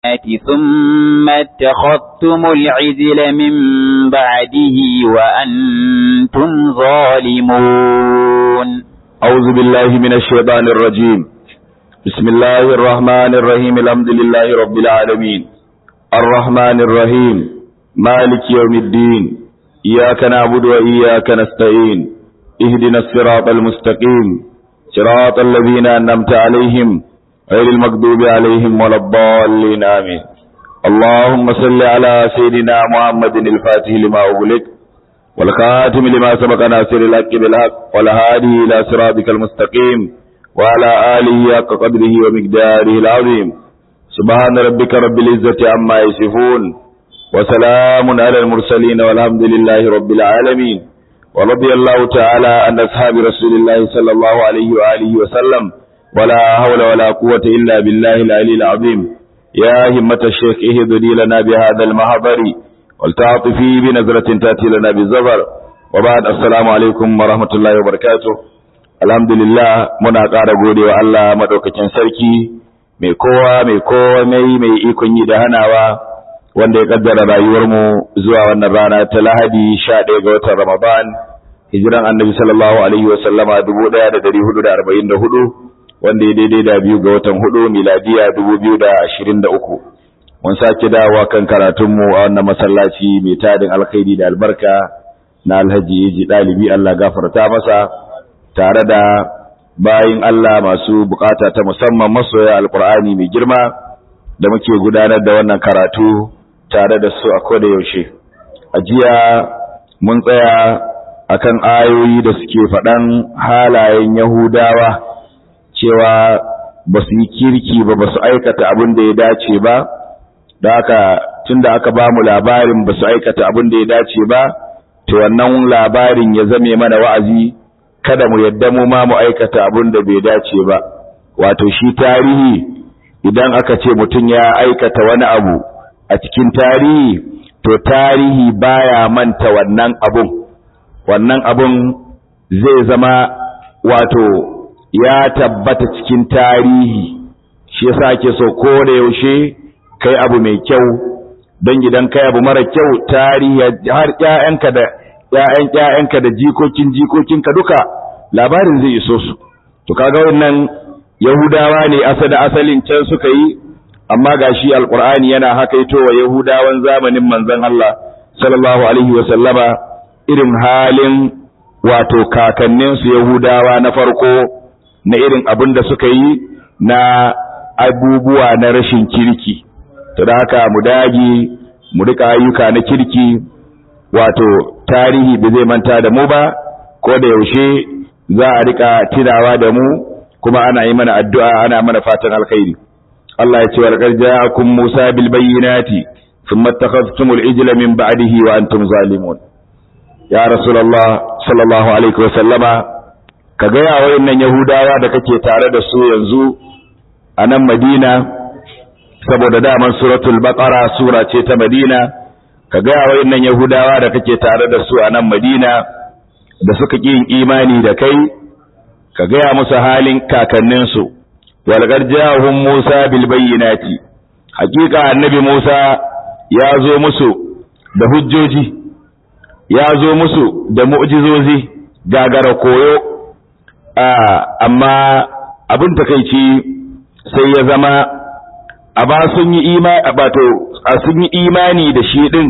ثم اتخذتم العجل من بعده وأنتم ظالمون أعوذ بالله من الشيطان الرجيم بسم الله الرحمن الرحيم الحمد لله رب العالمين الرحمن الرحيم مالك يوم الدين إياك نعبد وإياك نستعين اهدنا الصراط المستقيم صراط الذين أنعمت عليهم غير المغضوب عليهم ولا الضالين آمين اللهم صل على سيدنا محمد الفاتح لما أغلق والخاتم لما سبق ناصر الحق بالحق والهادي إلى صراطك المستقيم وعلى آله حق قدره ومقداره العظيم سبحان ربك رب العزة عما يصفون وسلام على المرسلين والحمد لله رب العالمين ورضي الله تعالى عن أصحاب رسول الله صلى الله عليه وآله وسلم ولا حول ولا قوة إلا بالله العلي العظيم يا همة الشيخ اهدني لنا بهذا المحضر ولتعطفي بنظرة تأتي لنا بالزفر وبعد السلام عليكم ورحمة الله وبركاته الحمد لله muna ƙara gode wa Allah madaukakin sarki mai kowa mai komai mai ikon yi da hanawa wanda ya kaddara rayuwarmu zuwa wannan rana ta Lahadi 11 ga watan Ramadan hijiran Annabi sallallahu alaihi wa sallama 1444 wanda ya daidai da biyu ga watan hudu miladiya 2023 mun sake dawowa kan karatunmu a wannan masallaci mai tadin alkhairi da albarka na Alhaji Yaji dalibi Allah gafarta masa tare da bayin Allah masu bukata ta musamman masoya alkur'ani mai girma da muke gudanar da wannan karatu tare da su a koda yaushe a jiya mun tsaya akan ayoyi da suke faɗan halayen yahudawa cewa ba su yi kirki ba ba su aikata abin da ya dace ba da haka tun da aka ba mu labarin ba su aikata abin da ya dace ba to wannan labarin ya zame mana wa'azi kada mu yadda mu ma mu aikata abin da bai dace ba wato shi tarihi idan aka ce mutum ya aikata wani abu a cikin tarihi to tarihi baya manta wannan abun wannan abun zai zama wato ya tabbata cikin tarihi shi yasa ake so ko da yaushe kai abu mai kyau don gidan kai abu mara kyau tarihi har ƴaƴanka da ƴaƴan ƴaƴanka da jikokin jikokinka duka labarin zai iso su to kaga wannan yahudawa ne asada asalin can suka yi amma gashi alqur'ani yana hakaito wa yahudawan zamanin manzon Allah sallallahu alaihi wa sallama irin halin wato kakanninsu yahudawa na farko na irin abin da suka yi na abubuwa na rashin kirki to da haka mu dage mu rika ayyuka na kirki wato tarihi ba zai manta da mu ba ko da yaushe za a rika tunawa da mu kuma ana yi mana addu'a ana mana fatan alkhairi Allah ya ce wa laqad ja'akum Musa bil bayyinati thumma ittakhadhtumul ijla min ba'dihi wa antum zalimun ya rasulullah sallallahu alaihi wa sallama ka ga ya wayannan yahudawa da kake tare da su yanzu a nan Madina saboda daman suratul baqara sura ce ta Madina ka ga wayannan yahudawa da kake tare da su a nan Madina da suka ƙi imani da kai ka gaya musu halin kakanninsu walgar jahun Musa bil bayyinati hakika annabi Musa ya zo musu da hujjoji ya zo musu da mu'jizozi gagara koyo amma abin takeici sai ya zama a ba sun yi imani bato a sun yi imani da shi din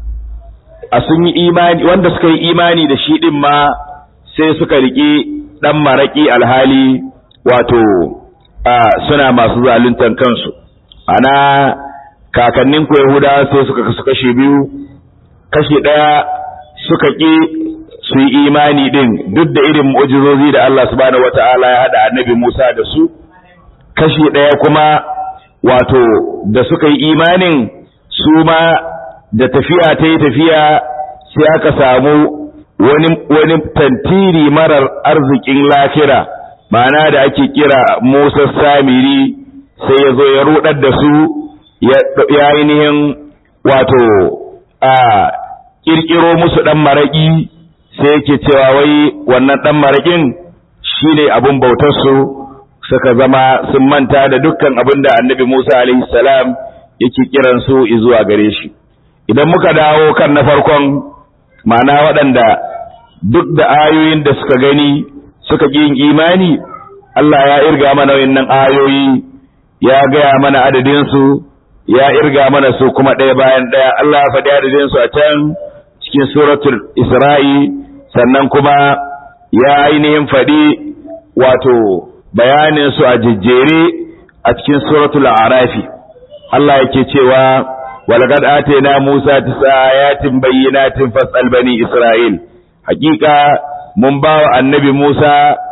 a sun yi imani wanda suka yi imani da shi din ma sai suka riƙe ɗan maraƙi alhali wato suna masu zaluntan kansu ana kakannin ku yahuda sai suka kasu kashe biyu kashe ɗaya suka ƙi su yi imani din duk da irin mu'jizozi da Allah subhanahu wata'ala ya haɗa annabi Musa da su kashe ɗaya kuma wato da suka yi imanin su ma da tafiya ta yi tafiya sai aka samu wani wani tantiri marar arzikin lafira ma'ana da ake kira Musa Samiri sai ya zo ya rudar da su ya ainihin wato a kirkiro musu dan maraki sai yake cewa wai wannan dan marakin shine abun bautar su suka zama sun manta da dukkan abin da Annabi Musa alaihi salam yake kiran su zuwa gare shi idan muka dawo kan na farkon ma'ana waɗanda duk da ayoyin da suka gani suka ƙi yin imani Allah ya irga mana wayannan ayoyi ya gaya mana adadin su ya irga mana su kuma ɗaya bayan ɗaya Allah ya faɗi adadin su a can cikin suratul Isra'i sannan kuma ya ainihin faɗi wato bayanin su a jejjere a cikin suratul Arafi Allah yake cewa walaqad atayna Musa tis'a ayatin bayyinatin fas'al bani Isra'il hakika mun ba wa annabi Musa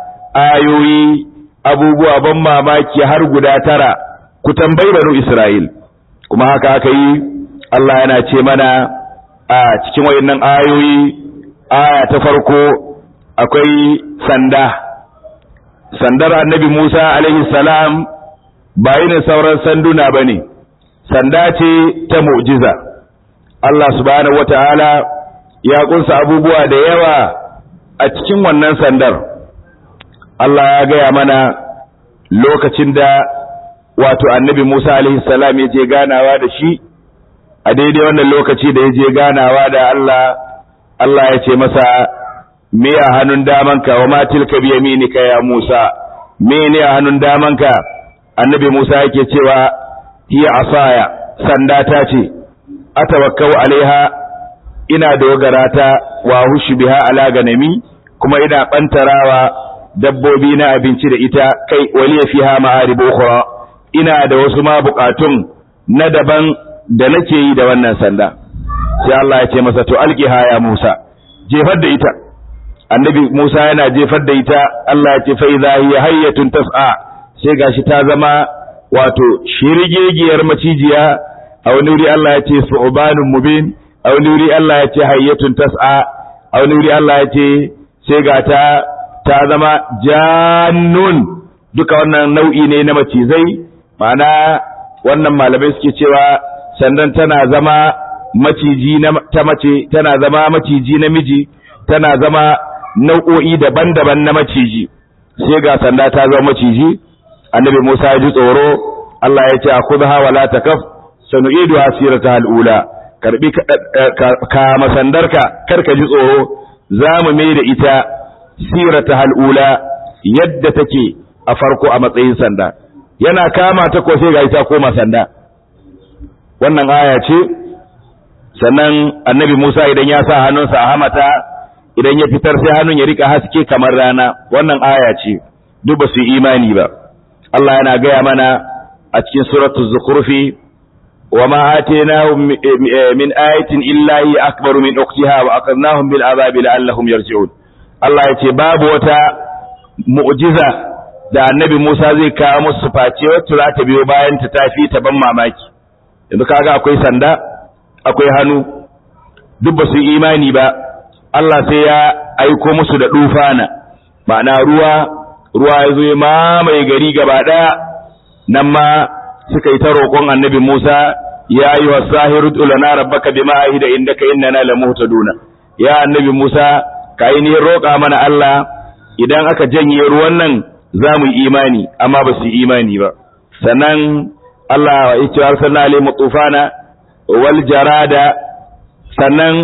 ayoyi abubuwa ban mamaki har guda tara ku tambayi banu Isra'il kuma haka aka yi Allah yana ce mana a cikin wayannan ayoyi aya ta farko akwai sanda sandar annabi Musa alaihi salam ba yin sauran sanduna bane sanda ce ta mu'jiza Allah subhanahu wataala ya kunsa abubuwa da yawa a cikin wannan sandar Allah ya gaya mana lokacin da wato annabi Musa alaihi salam ya je ganawa da shi a daidai wannan lokaci da ya je ganawa da Allah Allah ya ce masa me a hannun damanka wa ma tilka bi yaminika ya Musa me ne a hannun damanka annabi Musa yake cewa hiya asaya sanda ta ce atawakkau alaiha ina dogara ta wa hushu biha ala ganami kuma ina bantarawa dabbobi na abinci da ita kai waliya fiha ma'arib ukhra ina da wasu ma bukatun na daban da nake yi da wannan sanda sai Allah ya ce masa to alqiha ya Musa jefar da ita annabi Musa yana jefar da ita Allah ya ce fa idha hiya hayyatun tas'a sai gashi ta zama wato shirigegiyar macijiya a wani wuri Allah ya ce su'banun mubin a wani wuri Allah ya ce hayyatun tas'a a wani wuri Allah ya ce sai ga ta ta zama jannun duka wannan nau'i ne na macizai ma'ana wannan malamai suke cewa sandan tana zama maciji na ta mace tana zama maciji namiji tana zama nau'o'i daban-daban na maciji sai ga sanda ta zama maciji annabi Musa ya ji tsoro Allah ya ce akhudha wala takaf sanu'idu asirata al'ula karbi ka masandarka karka ji tsoro zamu mai da ita sirata al'ula yadda take a farko a matsayin sanda yana kama ta ko sai ga ita koma sanda wannan aya ce sannan annabi Musa idan ya sa hannunsa a hamata idan ya fitar sai hannun ya rika haske kamar rana wannan aya ce duk ba su yi imani ba Allah yana gaya mana a cikin suratul zukhrufi wa ma atainahum min ayatin illa hi akbaru min ukhtiha wa aqadnahum bil azabi la'allahum yarji'un Allah ya ce babu wata mu'jiza da annabi Musa zai kawo musu face wacce za ta biyo bayan ta tafi ta ban mamaki yanzu kaga akwai sanda akwai hannu duk ba su yi imani ba Allah sai ya aiko musu da dufana ma'ana ruwa ruwa ya zo ya mamaye gari gaba daya nan ma suka yi ta roƙon annabi Musa ya yi wa sahiru tulana rabbaka bima ahida indaka innana lamuhtaduna ya annabi Musa ka yi ni roƙa mana Allah idan aka janye ruwan nan za mu yi imani amma ba su yi imani ba sannan Allah ya ce arsalna alaihim tufana wal jarada sannan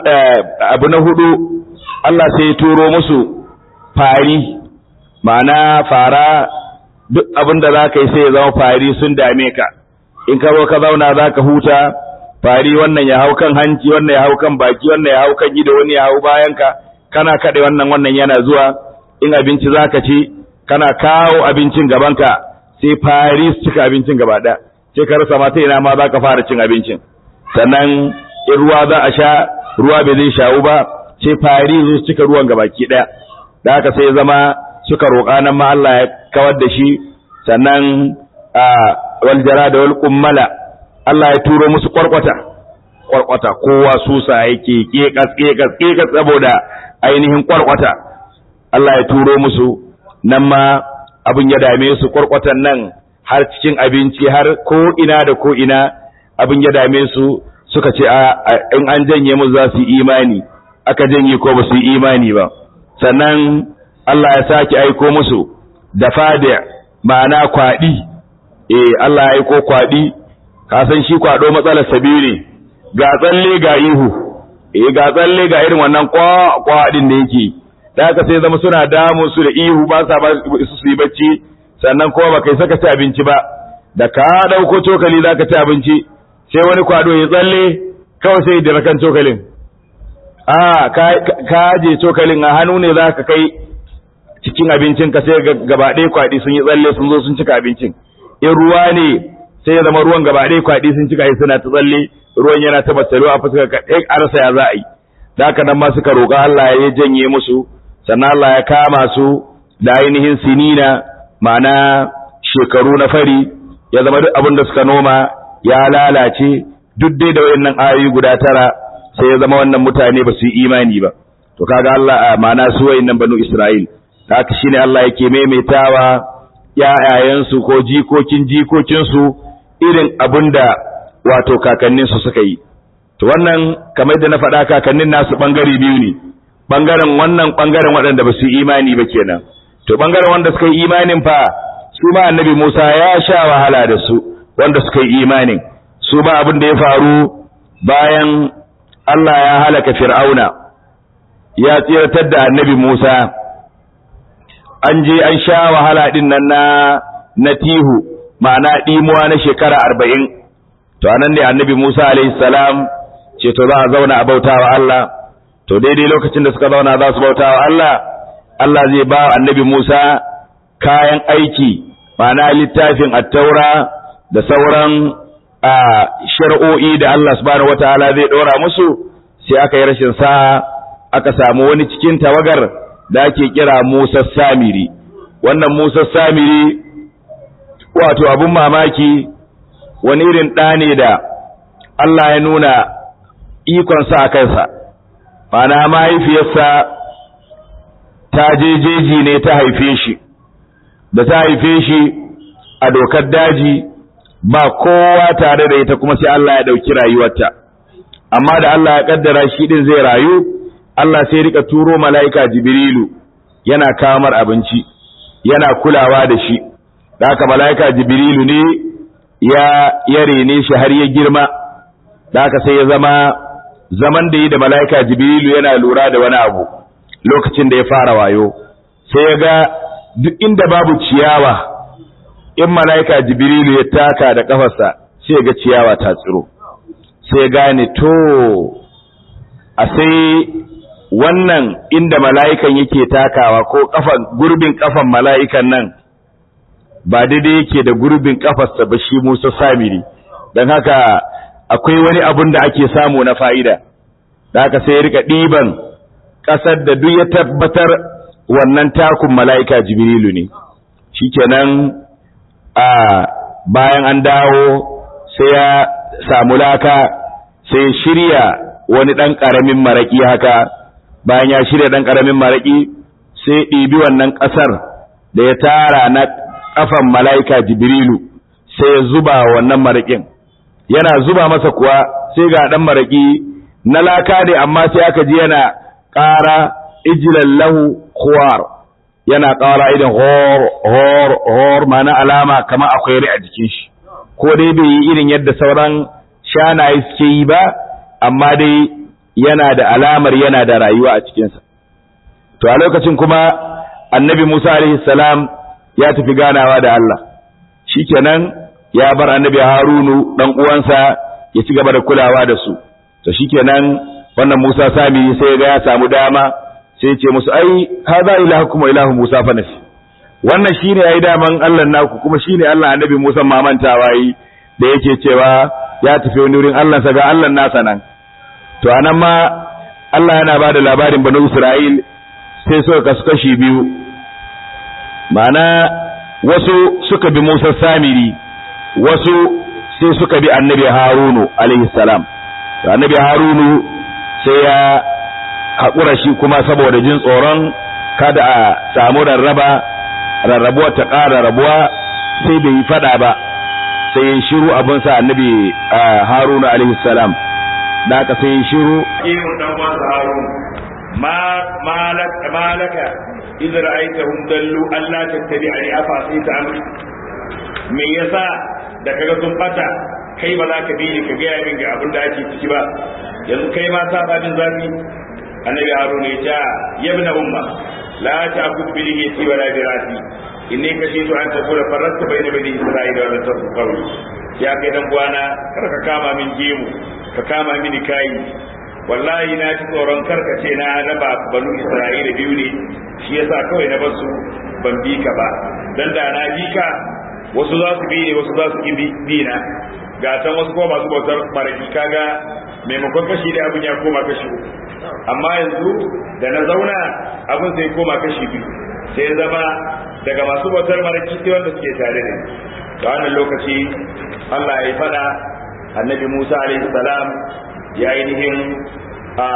abu na hudu Allah sai ya turo musu fari ma'ana fara duk abin da za ka yi sai ya zama fari sun dame ka in ka zo ka zauna za ka huta fari wannan ya hau kan hanci wannan ya hau kan baki wannan ya hau kan ido wani ya hau bayanka kana kaɗe wannan wannan yana zuwa in abinci za ka ci kana kawo abincin gabanka sai fari su cika abincin gaba ɗaya sai ka rasa mata ina ma za ka fara cin abincin sannan in ruwa za a sha ruwa bai zai shawu ba sai fari su cika ruwan gabaki ɗaya da haka sai zama suka roƙa nan ma Allah ya kawar da shi sannan a wal jara da wal kummala Allah ya turo musu kwarkwata kwarkwata kowa susa yake kekas kekas kekas saboda ainihin kwarkwata Allah ya turo musu nan ma abin ya dame su kwarkwatan nan har cikin abinci har ko ina da ko ina abin ya dame su suka ce in an janye musu za su yi imani aka janye ko ba su yi imani ba sannan Allah ya sake aiko musu da fadi ma'ana kwaɗi eh Allah ya aiko kwaɗi ka san shi kwado matsalar sabiyu ne ga tsalle ga ihu eh ga tsalle ga irin wannan kwa kwa din da yake da haka sai zama suna damu su da ihu ba sa ba su yi bacci sannan kuma ba kai saka ci abinci ba da ka dauko cokali zaka ci abinci sai wani kwado ya tsalle kawai sai da rakan cokalin a ka je cokalin a hannu ne zaka kai cikin abincin ka sai gaba ɗaya kwaɗi sun yi tsalle sun zo sun cika abincin in ruwa ne sai ya zama ruwan gaba ɗaya kwaɗi sun cika suna ta tsalle ruwan yana ta matsalo a fuskar ka ɗaya a rasa ya za a yi da haka nan ma suka roƙa Allah ya janye musu sannan Allah ya kama su da ainihin sinina ma'ana shekaru na fari ya zama duk abin da suka noma ya lalace duk dai da wayannan ayoyi guda tara sai ya zama wannan mutane ba su yi imani ba to kaga Allah ma'ana su wayannan banu Isra'il haka shine Allah yake maimaitawa ƴaƴayensu ko jikokin jikokinsu irin abinda wato kakanninsu suka yi to wannan kamar da na faɗa kakannin nasu ɓangare biyu ne ɓangaren wannan ɓangaren waɗanda ba su yi imani ba kenan to ɓangaren wanda suka yi imanin fa su ma annabi Musa ya sha wahala da su wanda suka yi imanin su ma abin da ya faru bayan Allah ya halaka Fir'auna ya tsiratar da annabi Musa an je an sha wahala din nan na na tihu ma'ana ɗimuwa na shekara arba'in to anan ne annabi Musa alaihi salam ce to za a zauna a bautawa Allah to daidai lokacin da suka zauna za su bautawa Allah Allah zai ba annabi Musa kayan aiki ma'ana littafin attaura da sauran a shar'o'i da Allah subhanahu wataala zai dora musu sai aka yi rashin sa'a aka samu wani cikin tawagar da ake kira Musa Samiri wannan Musa Samiri wato abun mamaki wani irin ɗa ne da Allah ya nuna ikonsa a kansa mana mahaifiyarsa ta je jeji ne ta haife shi da ta haife shi a dokar daji ba kowa tare da ita kuma sai Allah ya ɗauki rayuwarta amma da Allah ya ƙaddara shi ɗin zai rayu Allah sai rika turo mala'ika Jibrilu yana kamar abinci yana kulawa da shi da haka mala'ika Jibrilu ne ya ya rene shi har ya girma da haka sai ya zama zaman da yi da mala'ika Jibrilu yana lura da wani abu lokacin da ya fara wayo sai ya ga duk inda babu ciyawa in mala'ika Jibrilu ya taka da kafarsa sai ya ga ciyawa ta tsiro sai ya gane to a sai wannan inda mala'ikan yake takawa ko kafan gurbin kafan mala'ikan nan ba daidai yake da gurbin kafarsa ba shi Musa Samiri don haka akwai wani abun da ake samu na fa'ida da haka sai ya rika ɗiban ƙasar da duk ya tabbatar wannan takun mala'ika Jibrilu ne shikenan a bayan an dawo sai ya samu laka sai shirya wani ɗan ƙaramin maraƙi haka bayan ya shirya ɗan ƙaramin maraƙi sai ɗibi wannan ƙasar da ya tara na ƙafan mala'ika jibrilu sai ya zuba wannan maraƙin yana zuba masa kuwa sai ga ɗan maraƙi na laka ne amma sai aka ji yana ƙara ijilan lahu khuwar yana ƙara idan hor hor hor mana alama kama akwai rai a jikin shi ko dai bai yi irin yadda sauran shanaye suke yi ba amma dai yana da alamar yana da rayuwa a cikinsa to a lokacin kuma annabi Musa alaihi salam ya tafi ganawa da Allah shikenan ya bar annabi Harunu dan uwansa ya ci gaba da kulawa da su to shikenan wannan Musa sami sai ga ya samu dama sai ya ce musu ai hadha ilahukum wa ilahu Musa fa nasi wannan shine yayi daman Allah naku kuma shine Allah annabi Musa mamantawa yi da yake cewa ya tafi wani wurin Allah sa ga Allah nasa nan to anan ma Allah yana ba da labarin banu Isra'il sai suka kasu kashi biyu ma'ana wasu suka bi Musa Samiri wasu sai suka bi annabi Harunu alaihi salam to annabi Harunu sai ya haƙura shi kuma saboda jin tsoron kada a samu rarraba rarrabuwa ta ƙara rabuwa sai bai yi fada ba sai ya shiru abinsa annabi Harunu alaihi salam da aka sai shiru irin dan wasu harun ma malaka malaka idan ra'aitahum dallu Allah tattabi ani afa sai ta amri me yasa da kaga sun bata kai ba za ka bi ni ka gaya min ga abin da ake ciki ba yanzu kai ma sa babin zafi annabi haruna ya ce yabna umma la ta'khudh bi lihiyati wala bi rasi inni kashitu an takuna farrasta bayna bani isra'ila wa lam tasbu qawli ya kai dan uwana kar ka kama min gemu ka kama mini kai wallahi na ji tsoron karka ce na raba banu isra'ila biyu ne shi yasa kawai na basu ban bi ka ba dan da na bi ka wasu za su bi ne wasu za su ki bi na ga can wasu kuma masu bautar maraki kaga maimakon kashi da abin ya koma kashi uku amma yanzu da na zauna abin sai koma kashi biyu sai ya zama daga masu bautar maraki sai wanda suke tare da ni da wannan lokaci Allah ya fada annabi Musa alaihi salam ya ainihin a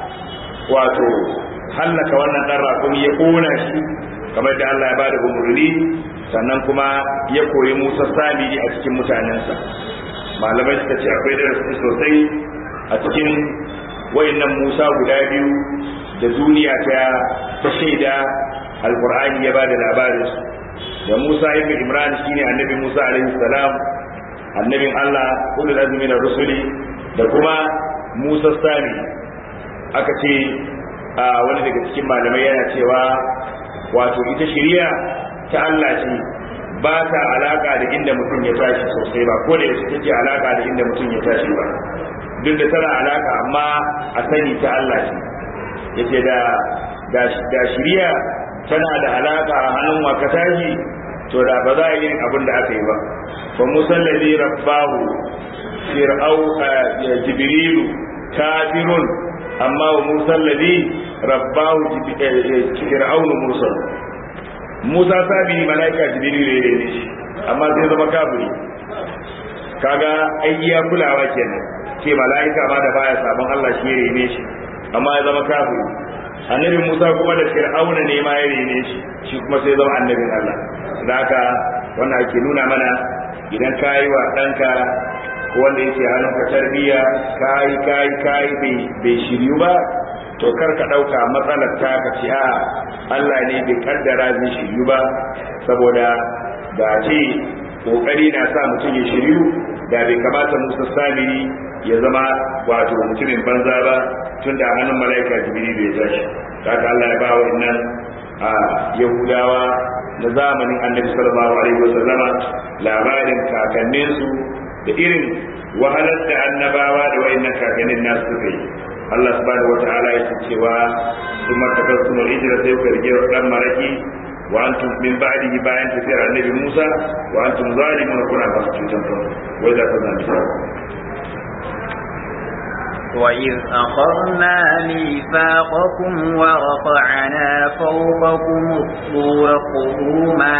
wato hallaka wannan dan rakumi ya kona shi kamar da Allah ya bada umurni sannan kuma ya koyi Musa Samiri a cikin mutanensa malamai suka ce akwai darasi sosai a cikin wayannan Musa guda biyu da duniya ta ta shaida alqur'ani ya bada labarin su da Musa ibn Imran shine annabi Musa alaihi salam annabin Allah ulul azmi na rusuli da kuma Musa Sami aka ce a wani daga cikin malamai yana cewa wato ita shari'a ta Allah ce ba ta alaka da inda mutum ya tashi sosai ba ko da yaushe take alaka da inda mutum ya tashi ba duk da tana alaka amma a sani ta Allah ce yace da da shari'a tana da alaka a hannun waka tashi to da ba za a yi abin da aka yi ba fa musallazi rabbahu fir'au jibrilu kafirun amma wa musallazi rabbahu fir'aun mursal musa sabi malaika jibrilu ne ne shi amma sai zama kafiri kaga ai iya kulawa kenan ce malaika ma da baya sabon Allah shi ya rene shi amma ya zama kafiri annabi Musa kuma da Fir'auna ne ma ya rene shi shi kuma sai zama annabin Allah da haka wannan ake nuna mana idan ka yi wa ɗanka ko wanda yake hannunka tarbiyya kai kai kai bai shiryu ba to kar ka ɗauka matsalar ta ka ce a Allah ne bai kaddara zai shiryu ba saboda da ce kokari na sa mutum ya shiryu da bai kamata Musa Samiri ya zama wato mutumin banza ba tun da hannun mala'ika jibril bai tashi haka Allah ya ba wa nan a Yahudawa na zamanin Annabi sallallahu alaihi wasallama labarin kakanninsu da irin wahalar da annabawa da wayannan kakannin nasu suka yi Allah subhanahu wata'ala ya ce cewa sun martakar su mai hijira sai ku rige dan maraki wa antum min ba'dihi bayan tafiyar annabi Musa wa antum zalimun kuna ba su cutan kanku wai da ka zanta وإذ أخذنا ميثاقكم ورفعنا فوقكم الطور خذوا ما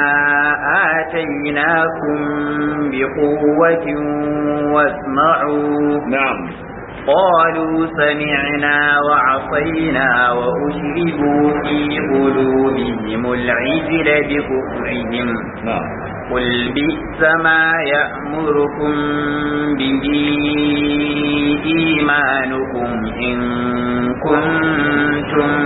آتيناكم بقوة واسمعوا نعم قالوا سمعنا وعصينا وأشربوا في قلوبهم العجل بكفرهم نعم قل بئس ما يأمركم به إيمانكم إن كنتم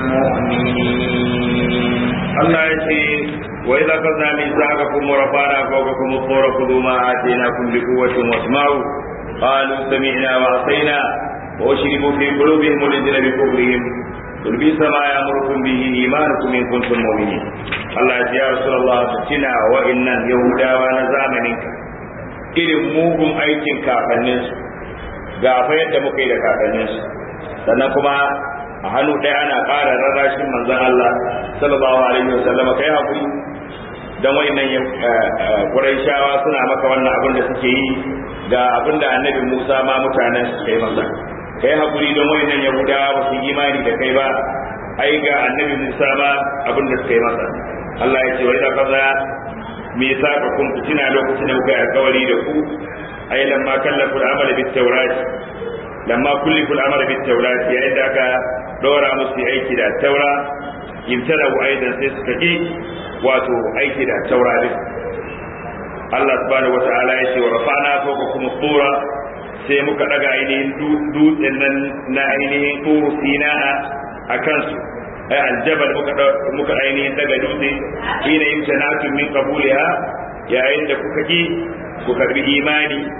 مؤمنين Allah ya ce wa idza qadna mithaqakum wa rafa'na fawqakum at-tura khudhu ma ataynakum bi quwwatin wasma'u qalu sami'na wa atayna wa ushribu fi qulubihim al-ijla bi kufrihim qul bi sama ya'murukum bihi imanukum in kuntum mu'minin Allah ya ce ya rasulullah tina wa innan yahudawa na zamaninka irin mugun aikin kakanninsu ga fa yadda muka yi da kakanninsu sannan kuma a hannu ɗaya ana ƙara rarrashin manzon Allah sallallahu alaihi wasallam kai hakuri dan wayannan Qurayshawa suna maka wannan abin da suke yi ga abin da Annabi Musa ma mutanen su kai masa kai hakuri dan wayannan Yahudawa ba su yi imani da kai ba ai ga Annabi Musa ma abin da suka yi masa Allah ya ce wa idza kaza me yasa ka kun fitina lokacin da kuka yi alkawari da ku ai lamma kallafu al-amala bit tawrat lamma kullifu al-amala bit tawrat yayin da aka dora musu aiki da taura imtara wa aidan sai suka ki wato aiki da taura din Allah subhanahu wata'ala ya ce wa rafa'na fawqakum tura sai muka daga ainihin dutsen nan na ainihin turu sina'a a kansu ai aljabal muka muka ainihin daga dutse ina imtanatun min qabuliha yayin da kuka ki ku karbi imani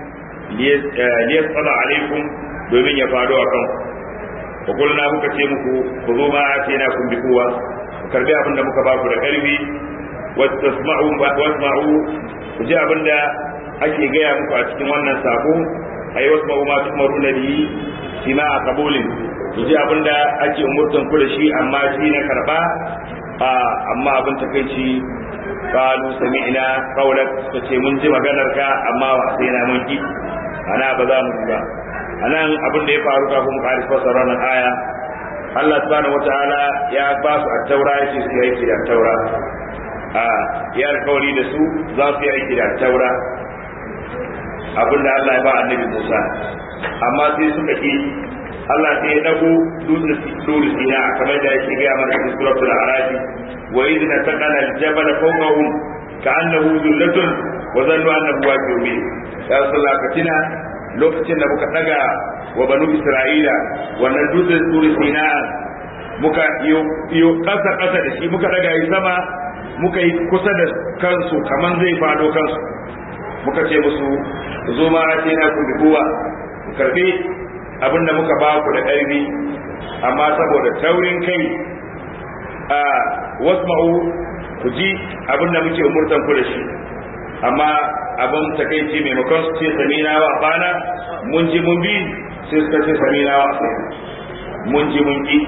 liyasala alaikum domin ya faɗo a kan ku kulna muka ce muku ku zo ma ce na kun bi kowa ku karbi abin da muka baku da karfi wasma'u wasma'u ku ji abin da ake gaya muku a cikin wannan sako ai wasma'u ma tumaru na biyi sima a kabulin ku ji abin da ake umurtan ku da shi amma shi na karba amma abin takaici qalu sami'na qawlak suka ce mun ji maganar ka amma wa sai na mun ki ana ba za mu ba anan abin da ya faru kafin mu kare fasara nan aya Allah subhanahu wataala ya ba su at-taura yace su yi da taura a ya alkawari da su za su yi aiki da taura abin da Allah ya ba annabi Musa amma sai suka ki Allah sai ya dago dutsen dutsen sina kamar da yake gaya mana cikin suratul arabi wa idh nataqala al-jabala fawqahum ka'annahu dhullatun wa zannu annahu waqi'un bi ya rasulullah katina lokacin da muka daga wa banu isra'ila wannan dutsen dutsen sina muka iyo kasa kasa da shi muka daga yi sama muka yi kusa da kansu kaman zai fado kansu muka ce musu zo ma ce na ku buwa ku karbi abin da muka ba ku da ƙarfi amma saboda taurin kai a wasma'u ku ji abin da muke umurtan ku da shi amma abin takaici maimakon su ce samina wa bana mun ji mun bi sai suka ce samina wa mun ji mun ki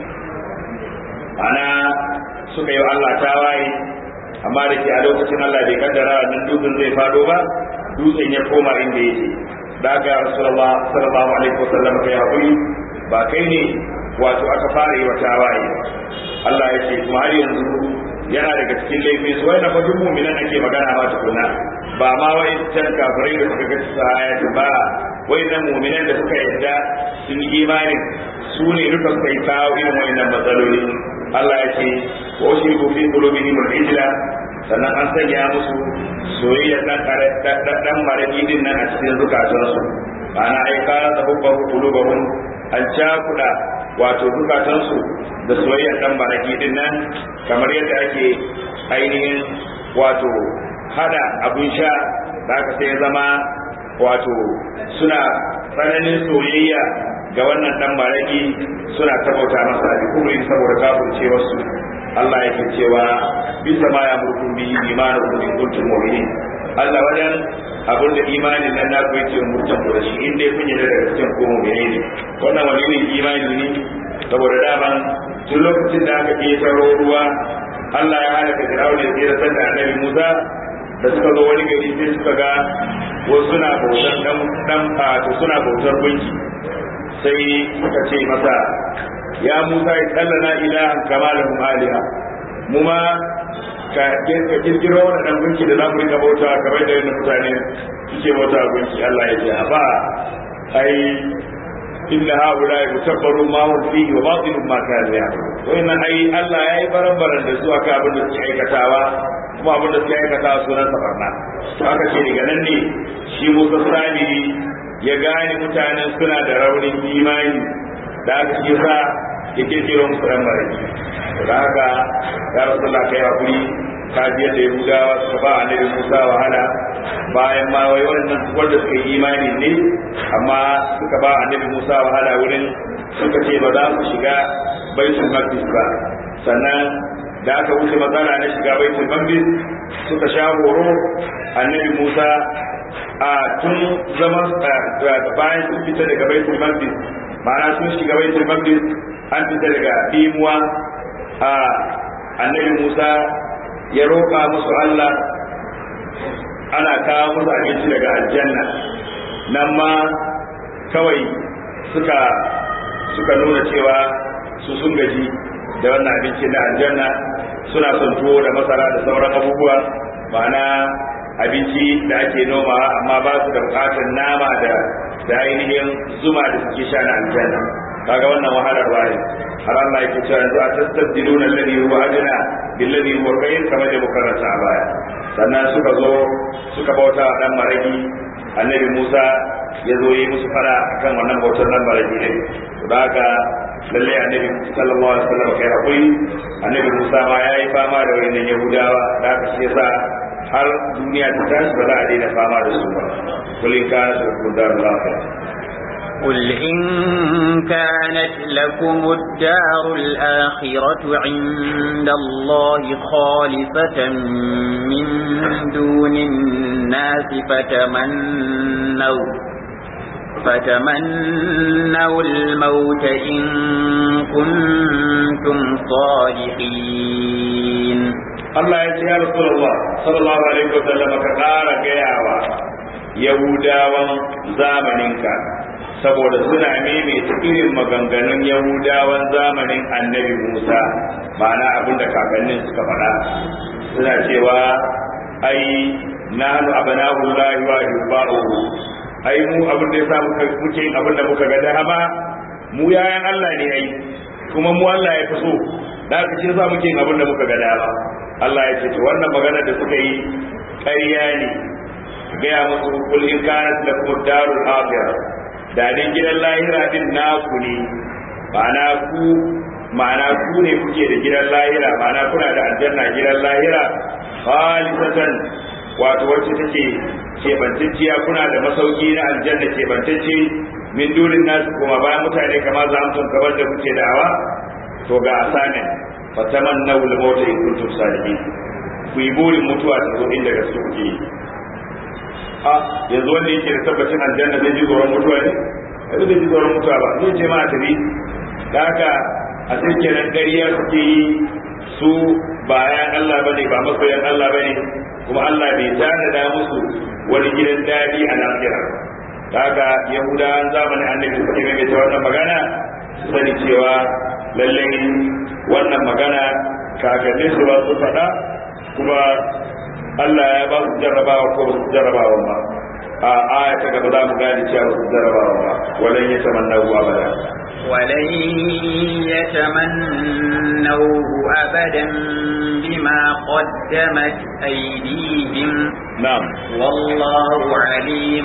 ana suka yi Allah tawaye amma da ke a lokacin Allah bai kaddara nan dutsen zai fado ba dutsen ya koma inda yake daga Rasulullah sallallahu alaihi wasallam kai hakuri ba kai ne wato aka fara yi wa tawaye Allah ya ce kuma har yanzu yana daga cikin laifin su wai na fadin mu'minan ake magana ba tukuna ba ma wai can kafirai da suka gaci sahayati ba wai nan mu'minan da suka yadda sun yi imanin su ne duka suka yi kawo irin wayannan matsaloli Allah ya ce wa ushriku fi qulubihim al-ijla sannan an sanya musu soyayya dan dan maradi din nan a cikin zukatansu ma'ana ai kana da hubban qulubahum an cakuda wato zukatansu da soyayya dan maradi din nan kamar yadda ake ainihin wato hada abun sha da aka sai zama wato suna tsananin soyayya ga wannan dan maraki suna tabauta masa da kubrin saboda kafircewar su Allah yake cewa bisa ma ya murkun bi imanin ku in kuntum mu'minin Allah wajen abin da imanin nan naku yake murtan ku da shi in dai kun yi daga cikin ko mu'mini ne wannan wani ne imani ne saboda daman tun lokacin da aka ke taro ruwa Allah ya halaka Fir'aun ya tsira da Annabi Musa da suka zo wani gari sai suka ga wasu suna bautar dan dan suna bautar gunki sai suka ce masa ya Musa ya tsallana ilahan kama da aliha mu ma ka kirkiro wani dan gunki da za mu rika bauta kamar da yadda mutane suke bauta gunki Allah ya ce a ba ai inna haula mutabbaru ma hum fihi wa batilun ma kanu ya'malun to inna ai Allah yayi baran-baran da zuwa ka abin da suke aikatawa kuma abin da suke aikatawa sunan sa barna to aka ce daga nan ne shi Musa Sani ya gane mutanen suna da raunin imani da aka ce sa ya kirkiro musu ran maraki da haka ya rasulullah kai hakuri ka ji yadda yahudawa suka ba annabi musa wahala bayan ma wai wannan wanda suka yi imani ne amma suka ba annabi musa wahala wurin suka ce ba za su shiga baitul maqdis ba sannan da aka wuce matsala na shiga baitul maqdis suka sha horo annabi musa a tun zaman bayan sun fita daga baitul maqdis ma'ana sun shiga baitul maqdis an fita daga dimuwa a annabi musa ya roƙa musu Allah ana kawo musu abinci daga aljanna nan ma kawai suka suka nuna cewa su sun gaji da wannan abinci na aljanna suna son tuwo da masara da sauran abubuwa ma'ana abinci da ake noma amma ba su da bukatar nama da da ainihin zuma da suke sha na aljanna kaga wannan wahalarwa ne har Allah yake cewa yanzu a tastabdiluna alladhi huwa adna billadhi huwa khayr kamar da mukarrata a baya sannan suka zo suka bauta wa dan maraki annabi Musa ya zo yi musu fara akan wannan bautar dan maraki ne to da haka lalle annabi sallallahu alaihi wasallam kai hakuri annabi Musa ma yayi fama da wannan Yahudawa da haka shi yasa har duniya ta tashi ba za a daina fama da su ba kulin kana su kun da lafiya قل إن كانت لكم الدار الآخرة عند الله خالصة من دون الناس فتمنوا فتمنوا الموت إن كنتم صادقين Allah ya ce ya Rasulullah sallallahu alaihi wasallam ka ƙara gayawa Yahudawan zamaninka saboda suna maimaita irin maganganun Yahudawan zamanin Annabi Musa ma'ana abin da kakannin suka faɗa suna cewa ai nahnu abna'ullahi wa ahibba'uhu ai mu abin da yasa muka muke yin abin da muka ga dama mu yayan Allah ne ai kuma mu Allah ya fi so da haka shi yasa muke yin abin da muka ga dama Allah ya ce to wannan magana da suka yi ƙarya ne gaya musu kul in kanat lakum darul akhirah da din gidan lahira din naku ne ma'ana ku ma'ana ku ne kuke da gidan lahira ma'ana kuna da aljanna gidan lahira khalisatan wato wacce take kebantacciya kuna da masauki na aljanna kebantacce min durin nasu kuma bayan mutane kamar za mu kamar da kuke da'awa to ga asanin fatamannaw al-maut in kuntum salihin ku yi burin mutuwa ta zo inda gaske kuke yi a yanzu wanda yake da tabbacin aljanna zai ji tsoron mutuwa ne ba zai ji tsoron mutuwa ba zai ce ma a tafi da haka a sai kenan ƙarya suke yi su ba ayan Allah bane ba masoyan Allah bane kuma Allah bai tanada musu wani gidan daɗi a lahira da haka yahudawan zamanin annabi suke mai ta wannan magana su sani cewa lallai wannan magana kakannin su ba su faɗa kuma Allah ya ba su jarrabawa ko ba su jarrabawa ba a aya ta gaba za mu gane cewa ba su jarrabawa ba walan ya tamanna abada ولن يتمنوه أبدا بما قدمت أيديهم na'am والله عليم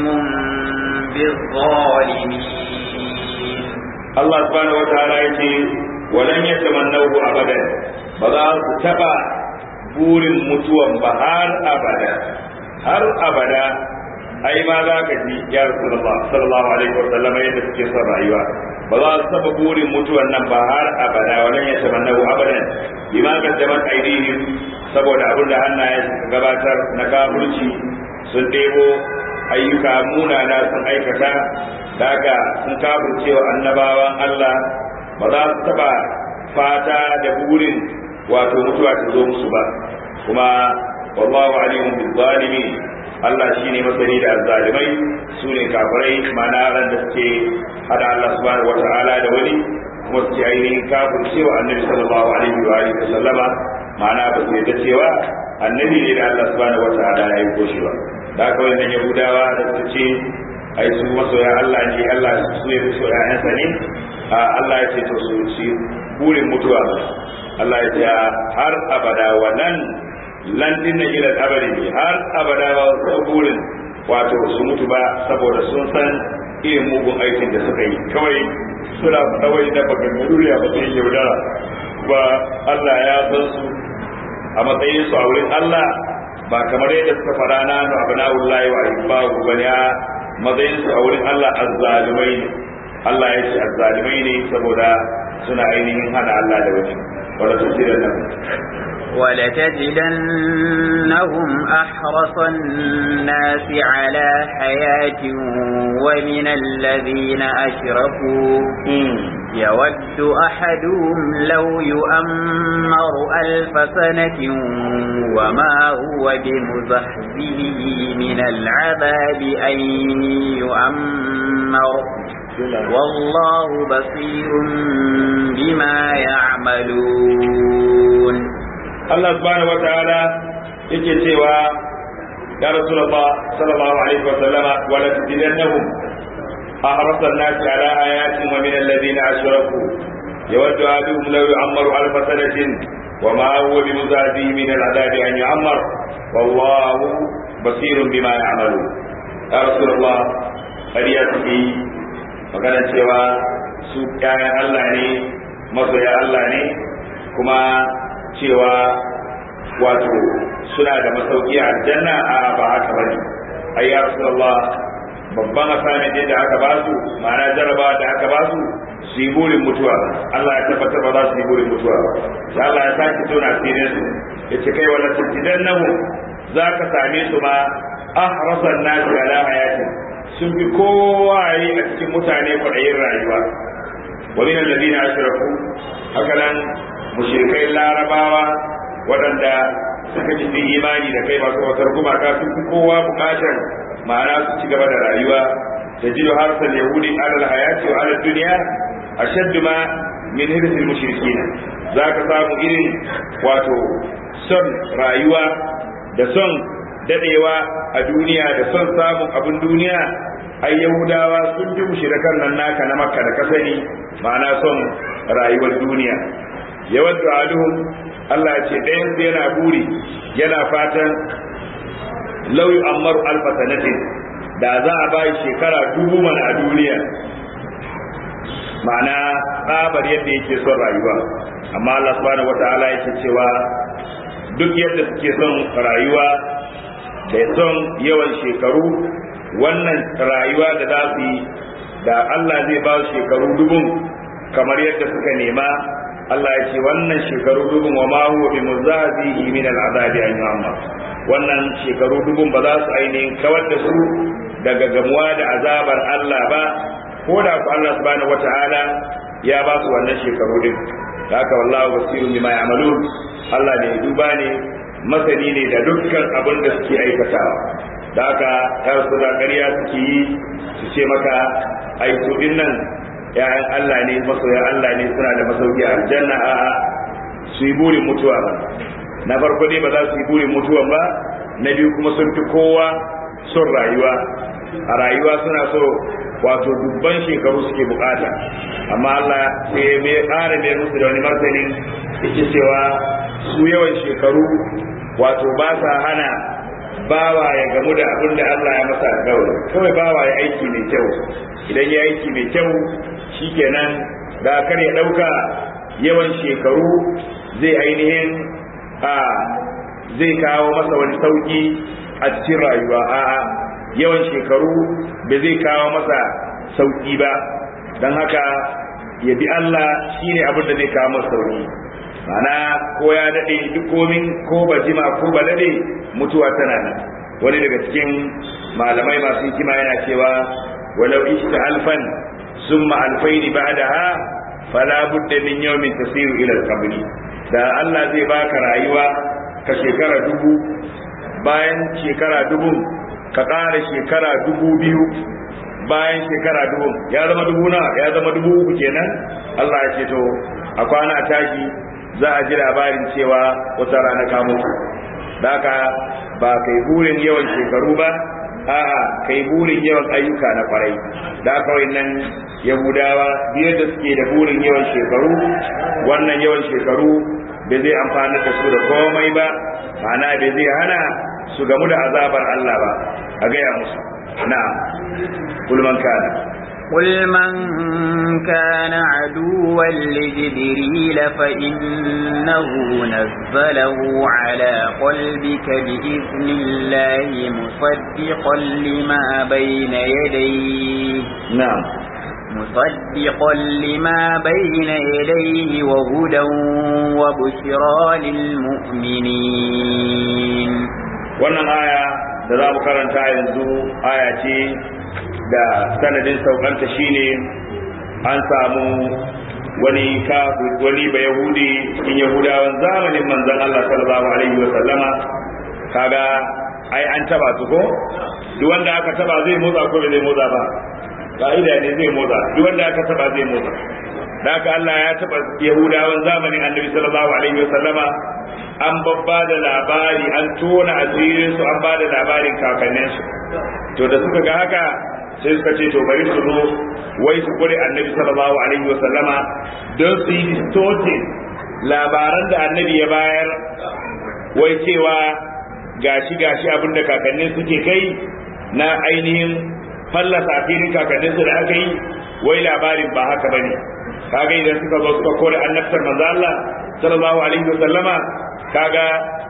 بالظالمين Allah subhanahu wataala yace walan yatamannahu abadan ba za su taba burin mutuwan ba har abada har abada ai ma za ka ji ya rasulullah sallallahu alaihi wa sallam yadda suke son rayuwa ba za su taba burin mutuwan nan ba har abada walan yatamannahu abadan bima qaddamat aydihim saboda abin da hannaye suka gabatar na kafirci sun ɗebo ayyuka munana sun aikata daga sun kafircewa annabawan Allah ba za su taba fata da burin wato mutuwa ta zo musu ba kuma wallahu alimun bil zalimin Allah shine masani da azzalimai su ne kafirai mana ran da suke hada Allah subhanahu wata'ala da wani kuma suke ainihin kafircewa annabi sallallahu alaihi wa alihi sallama ma'ana ba su yadda cewa annabi ne da Allah subhanahu wata'ala ya yi koshi ba da haka wannan yahudawa da su ce ai su masoya Allah ne Allah su ne su ƴaƴansa ne a Allah ya ce to su ci burin mutuwa Allah ya ce har abada wannan lan din ila abadi ne har abada ba su burin wato su mutu ba saboda sun san irin mugun aikin da suka yi kawai suna kawai da bakan duniya ba sai yaudara ba Allah ya san su a matsayin su a wurin Allah ba kamar yadda suka fara na nu abna'ullahi wa ibbahu bane a matsayin su a wurin Allah azzalimai ne Allah ya ce azzalimai ne saboda suna ainihin hana Allah da wani wala tafsirin nan ولتجدنهم أحرص الناس على حياة ومن الذين أشركوا يود أحدهم لو يؤمر ألف سنة وما هو بمزحزه من العذاب أن يؤمر والله بصير بما يعملون Allah subhanahu wataala yake cewa ya rasulullah sallallahu alaihi wa sallama wa la tadillannahum أحرص الناس على آيات ومن الذين أشركوا يود أحدهم لو يعمر ألف سنة وما هو بمزاده من العذاب أن يعمر والله بصير بما يعملون يا رسول الله ƙarya suke yi maganar cewa su ƴaƴan Allah ne masoya Allah ne kuma cewa wato suna da masauki a aljanna a ba haka bane ai ya rasulullah babban asamin da aka ba su ma'ana jaraba da aka ba su su yi burin mutuwa Allah ya tabbatar ba za su yi burin mutuwa ba sai Allah ya sake tona asirin su ya ce kai wala tajidan nahu za ka same su ma ahrasan nasi ala hayati sun fi kowa yi a cikin mutane kwaɗayin rayuwa wa min alladhina ashraku haka nan mushrikai larabawa waɗanda suka ji sun imani da kai masu wasar gumaka sun fi kowa bukatar ma'ana su ci gaba da rayuwa da jido harsal yahudi alal hayati wa alal duniya ashaddu ma min hirsil mushrikin za ka samu irin wato son rayuwa da son dadewa a duniya da son samun abin duniya ai yahudawa sun ji mushrikan nan naka na makka da kasani ma'ana son rayuwar duniya yawan aduhum Allah ya ce ɗayan su yana buri yana fatan lau yu'ammaru alfa sanatin da za a bai shekara dubu mana a duniya ma'ana tsabar yadda yake son rayuwa amma Allah subhanahu wata'ala yake cewa duk yadda suke son rayuwa da son yawan shekaru wannan rayuwa da za su yi da Allah zai ba su shekaru dubun kamar yadda suka nema Allah ya ce wannan shekaru dubun wa ma huwa bi muzazihi min al'azabi an yu'amma wannan shekaru dubun ba za su ainihin kawar da su daga gamuwa da azabar Allah ba ko da ku Allah subhanahu wata'ala ya ba su wannan shekaru din haka wallahu basirun bima ya'malun Allah ne duba ne masani ne da dukkan abin da suke aikatawa da haka kar su da ƙarya suke yi su ce maka ai su din nan ya'yan Allah ne masoyan Allah ne suna da masauki a aljanna a'a su yi burin mutuwa ba na farko dai ba za su yi burin mutuwan ba na biyu kuma sun fi kowa son rayuwa a rayuwa suna so wato dubban shekaru suke bukata amma Allah sai mai ƙara mai musu da wani martanin yake cewa su yawan shekaru wato ba sa hana bawa ya gamu da abin da Allah ya masa alƙawari kawai bawa ya aiki mai kyau idan ya aiki mai kyau shikenan da kar ya ɗauka yawan shekaru zai ainihin a zai kawo masa wani sauki a cikin rayuwa a'a yawan shekaru ba zai kawo masa sauki ba don haka ya bi Allah shine abin da zai kawo masa sauki mana ko ya daɗe duk komin ko ba jima ko ba daɗe mutuwa tana nan wani daga cikin malamai masu hikima yana cewa walau ishta alfan summa alfaini ba'daha fala budda min yawmin tasiru ila al da Allah zai baka rayuwa ka shekara dubu bayan shekara dubu ka ƙara shekara dubu biyu bayan shekara dubu ya zama dubu na ya zama dubu uku kenan Allah ya ce to a kwana a tashi za a ji labarin cewa wata rana ka mutu da haka ba kai burin yawan shekaru ba a'a kai burin yawan ayyuka na kwarai da haka nan yahudawa biyar da suke da burin yawan shekaru wannan yawan shekaru bai zai amfani da su da komai ba ma'ana bai zai hana su gamu da azabar Allah ba a gaya musu na kulman kana قل من كان عدوا لجبريل فإنه نزله على قلبك بإذن الله مصدقا لما بين يديه نعم مصدقا لما بين يديه وهدى وبشرى للمؤمنين wannan aya da za mu karanta yanzu aya ce da sanadin saukanta shine an samu wani wani ba yahudi cikin yahudawan zamanin manzon Allah sallallahu alaihi wa sallama kaga ai an taba su ko duk wanda aka taba zai motsa ko bai zai motsa ba ka'ida ne zai motsa duk wanda aka taba zai motsa da haka Allah ya taba yahudawan zamanin annabi sallallahu alaihi wa sallama an babba da labari an tona asirin su an ba da labarin kakanninsu to da suka ga haka sai suka ce to bari su zo wai su kure annabi sallallahu alaihi wa sallama don su yi distorting labaran da annabi ya bayar wai cewa gashi gashi abin da kakannin suke kai na ainihin fallasa filin kakannin su da aka yi wai labarin ba haka bane kaga idan suka zo suka kore annabtar manzo Allah sallallahu alaihi wa sallama kaga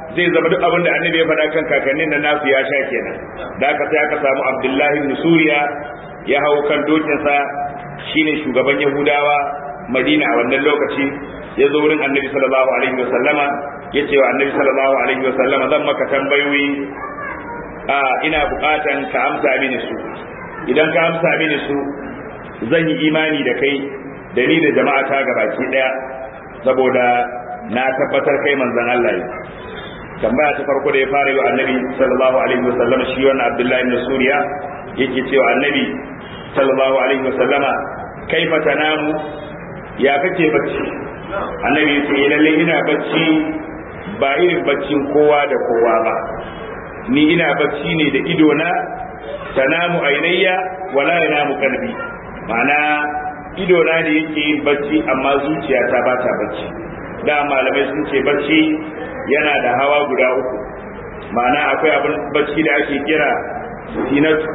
zai zama duk abin da annabi ya faɗa kan kakannin na nasu ya sha kenan da aka sai aka samu abdullahi ibn suriya ya hau kan dokinsa shine shugaban yahudawa madina a wannan lokaci ya zo wurin annabi sallallahu alaihi wasallama ya ce wa annabi sallallahu alaihi wasallama zan maka tambayoyi a ina bukatan ka amsa mini su idan ka amsa mini su zan yi imani da kai da ni da jama'a ta gabaki daya saboda na tabbatar kai manzon Allah ne tambaya ta farko da ya fara yi wa annabi sallallahu alaihi wasallama shi wannan abdullahi ibn suriya yake cewa annabi sallallahu alaihi wasallama kaifa tanamu ya kake bacci annabi ya ce lalle ina bacci ba irin baccin kowa da kowa ba ni ina bacci ne da ido na tanamu ainayya wala yanamu qalbi ma'ana ido na ne yake yin bacci amma zuciya ta ba ta bacci da malamai sun ce bacci yana da hawa guda uku ma'ana akwai abin bacci da ake kira sinatu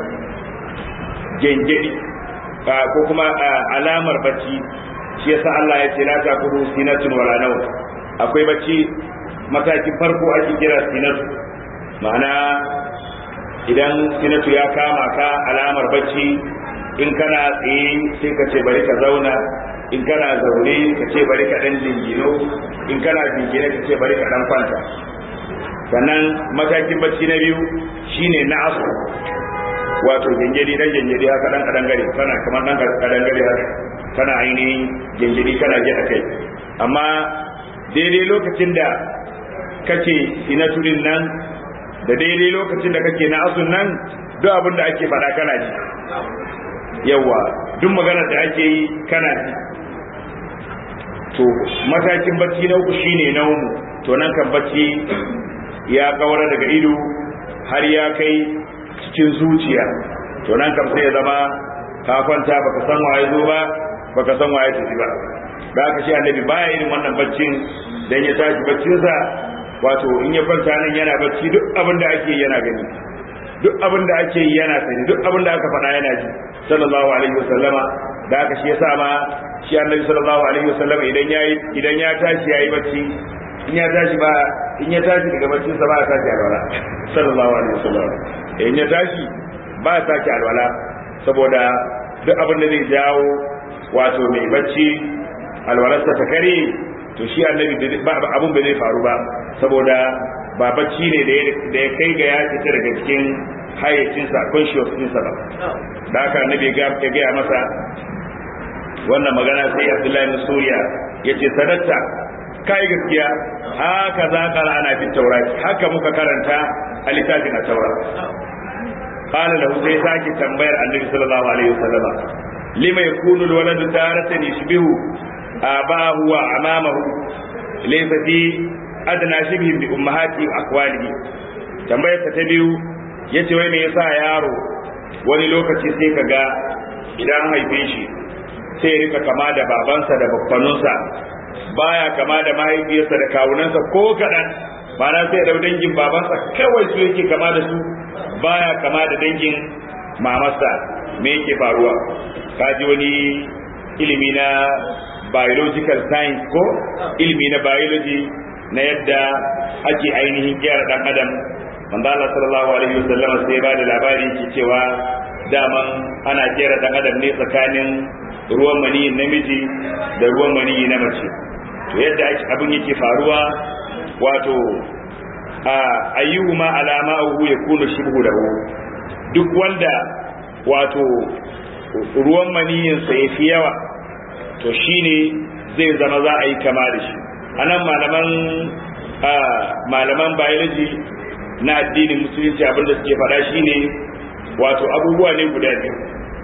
gengedi ko kuma alamar bacci shi yasa Allah ya ce la ta kudu sinatun wala naw akwai bacci matakin farko ake kira sinatu ma'ana idan sinatu ya kama ka alamar bacci in kana tsaye sai ka ce bari ka zauna in kana zaune ka ce bari ka dan jingino in kana jingine ka ce bari ka dan kwanta sannan matakin bacci na biyu shine na asu wato gengedi dan gengedi haka dan kadan gare kana kamar dan kadan gare haka kana ainihin gengedi kana ji a kai amma daidai lokacin da kake sinaturin nan da daidai lokacin da kake na asun nan duk abin da ake faɗa kana ji yawa duk maganar da ake yi kana ji to matakin bacci na uku shine naumu to nan kan bacci ya kawar daga ido har ya kai cikin zuciya to nan kam sai ya zama ka kwanta baka san waye zo ba baka san waye tafi ba da haka shi annabi baya irin wannan baccin dan ya tashi baccinsa wato in ya kwanta nan yana bacci duk abin da ake yana gani duk abin da ake yi yana sani duk abin da aka faɗa yana ji sallallahu alaihi wasallama da haka shi yasa ma shi annabi sallallahu alaihi wasallama idan ya idan ya tashi yayi bacci in ya tashi ba in ya tashi daga baccin sa ba ya tashi alwala sallallahu alaihi wasallama in ya tashi ba ya tashi alwala saboda duk abin da zai jawo wato mai bacci alwalarsa ta kare to shi annabi abun ba zai faru ba saboda ba bacci ne da ya kai ga ya fita daga cikin hayyacinsa conscious ɗinsa ba da haka annabi ya gaya masa wannan magana sai abdullahi bin suriya ya ce sadatta kai gaskiya haka za ka ana fi taurati haka muka karanta a littafin a taura qala lahu sai sake tambayar annabi sallallahu alaihi wasallama lima yakunu alwaladu taratan yashbihu abahu wa amamahu laysa fi adna shibhi bi ummahati akwalihi tambayar ta biyu yace wai me yasa yaro wani lokaci sai kaga idan haife shi sai rika kama da babansa da babbanunsa baya kama da mahaifiyarsa da kawunansa ko kaɗan na sai da dangin babansa kawai su yake kama da su baya kama da dangin mamarsa me yake faruwa kaji wani ilimi na biological science ko ilimi na biology na yadda ake ainihin gyara dan adam manzo Allah sallallahu alaihi wasallam sai ba da labari ke cewa daman ana kera dan adam ne tsakanin ruwan maniyi namiji da ruwan maniyi na mace to yadda abin yake faruwa wato a ayyuhuma alama ahu yakunu shibhu lahu duk wanda wato ruwan maniyin sa yafi yawa to shine zai zama za a yi kama da shi anan malaman malaman biology na addinin musulunci abin da suke faɗa shine wato abubuwa ne guda biyu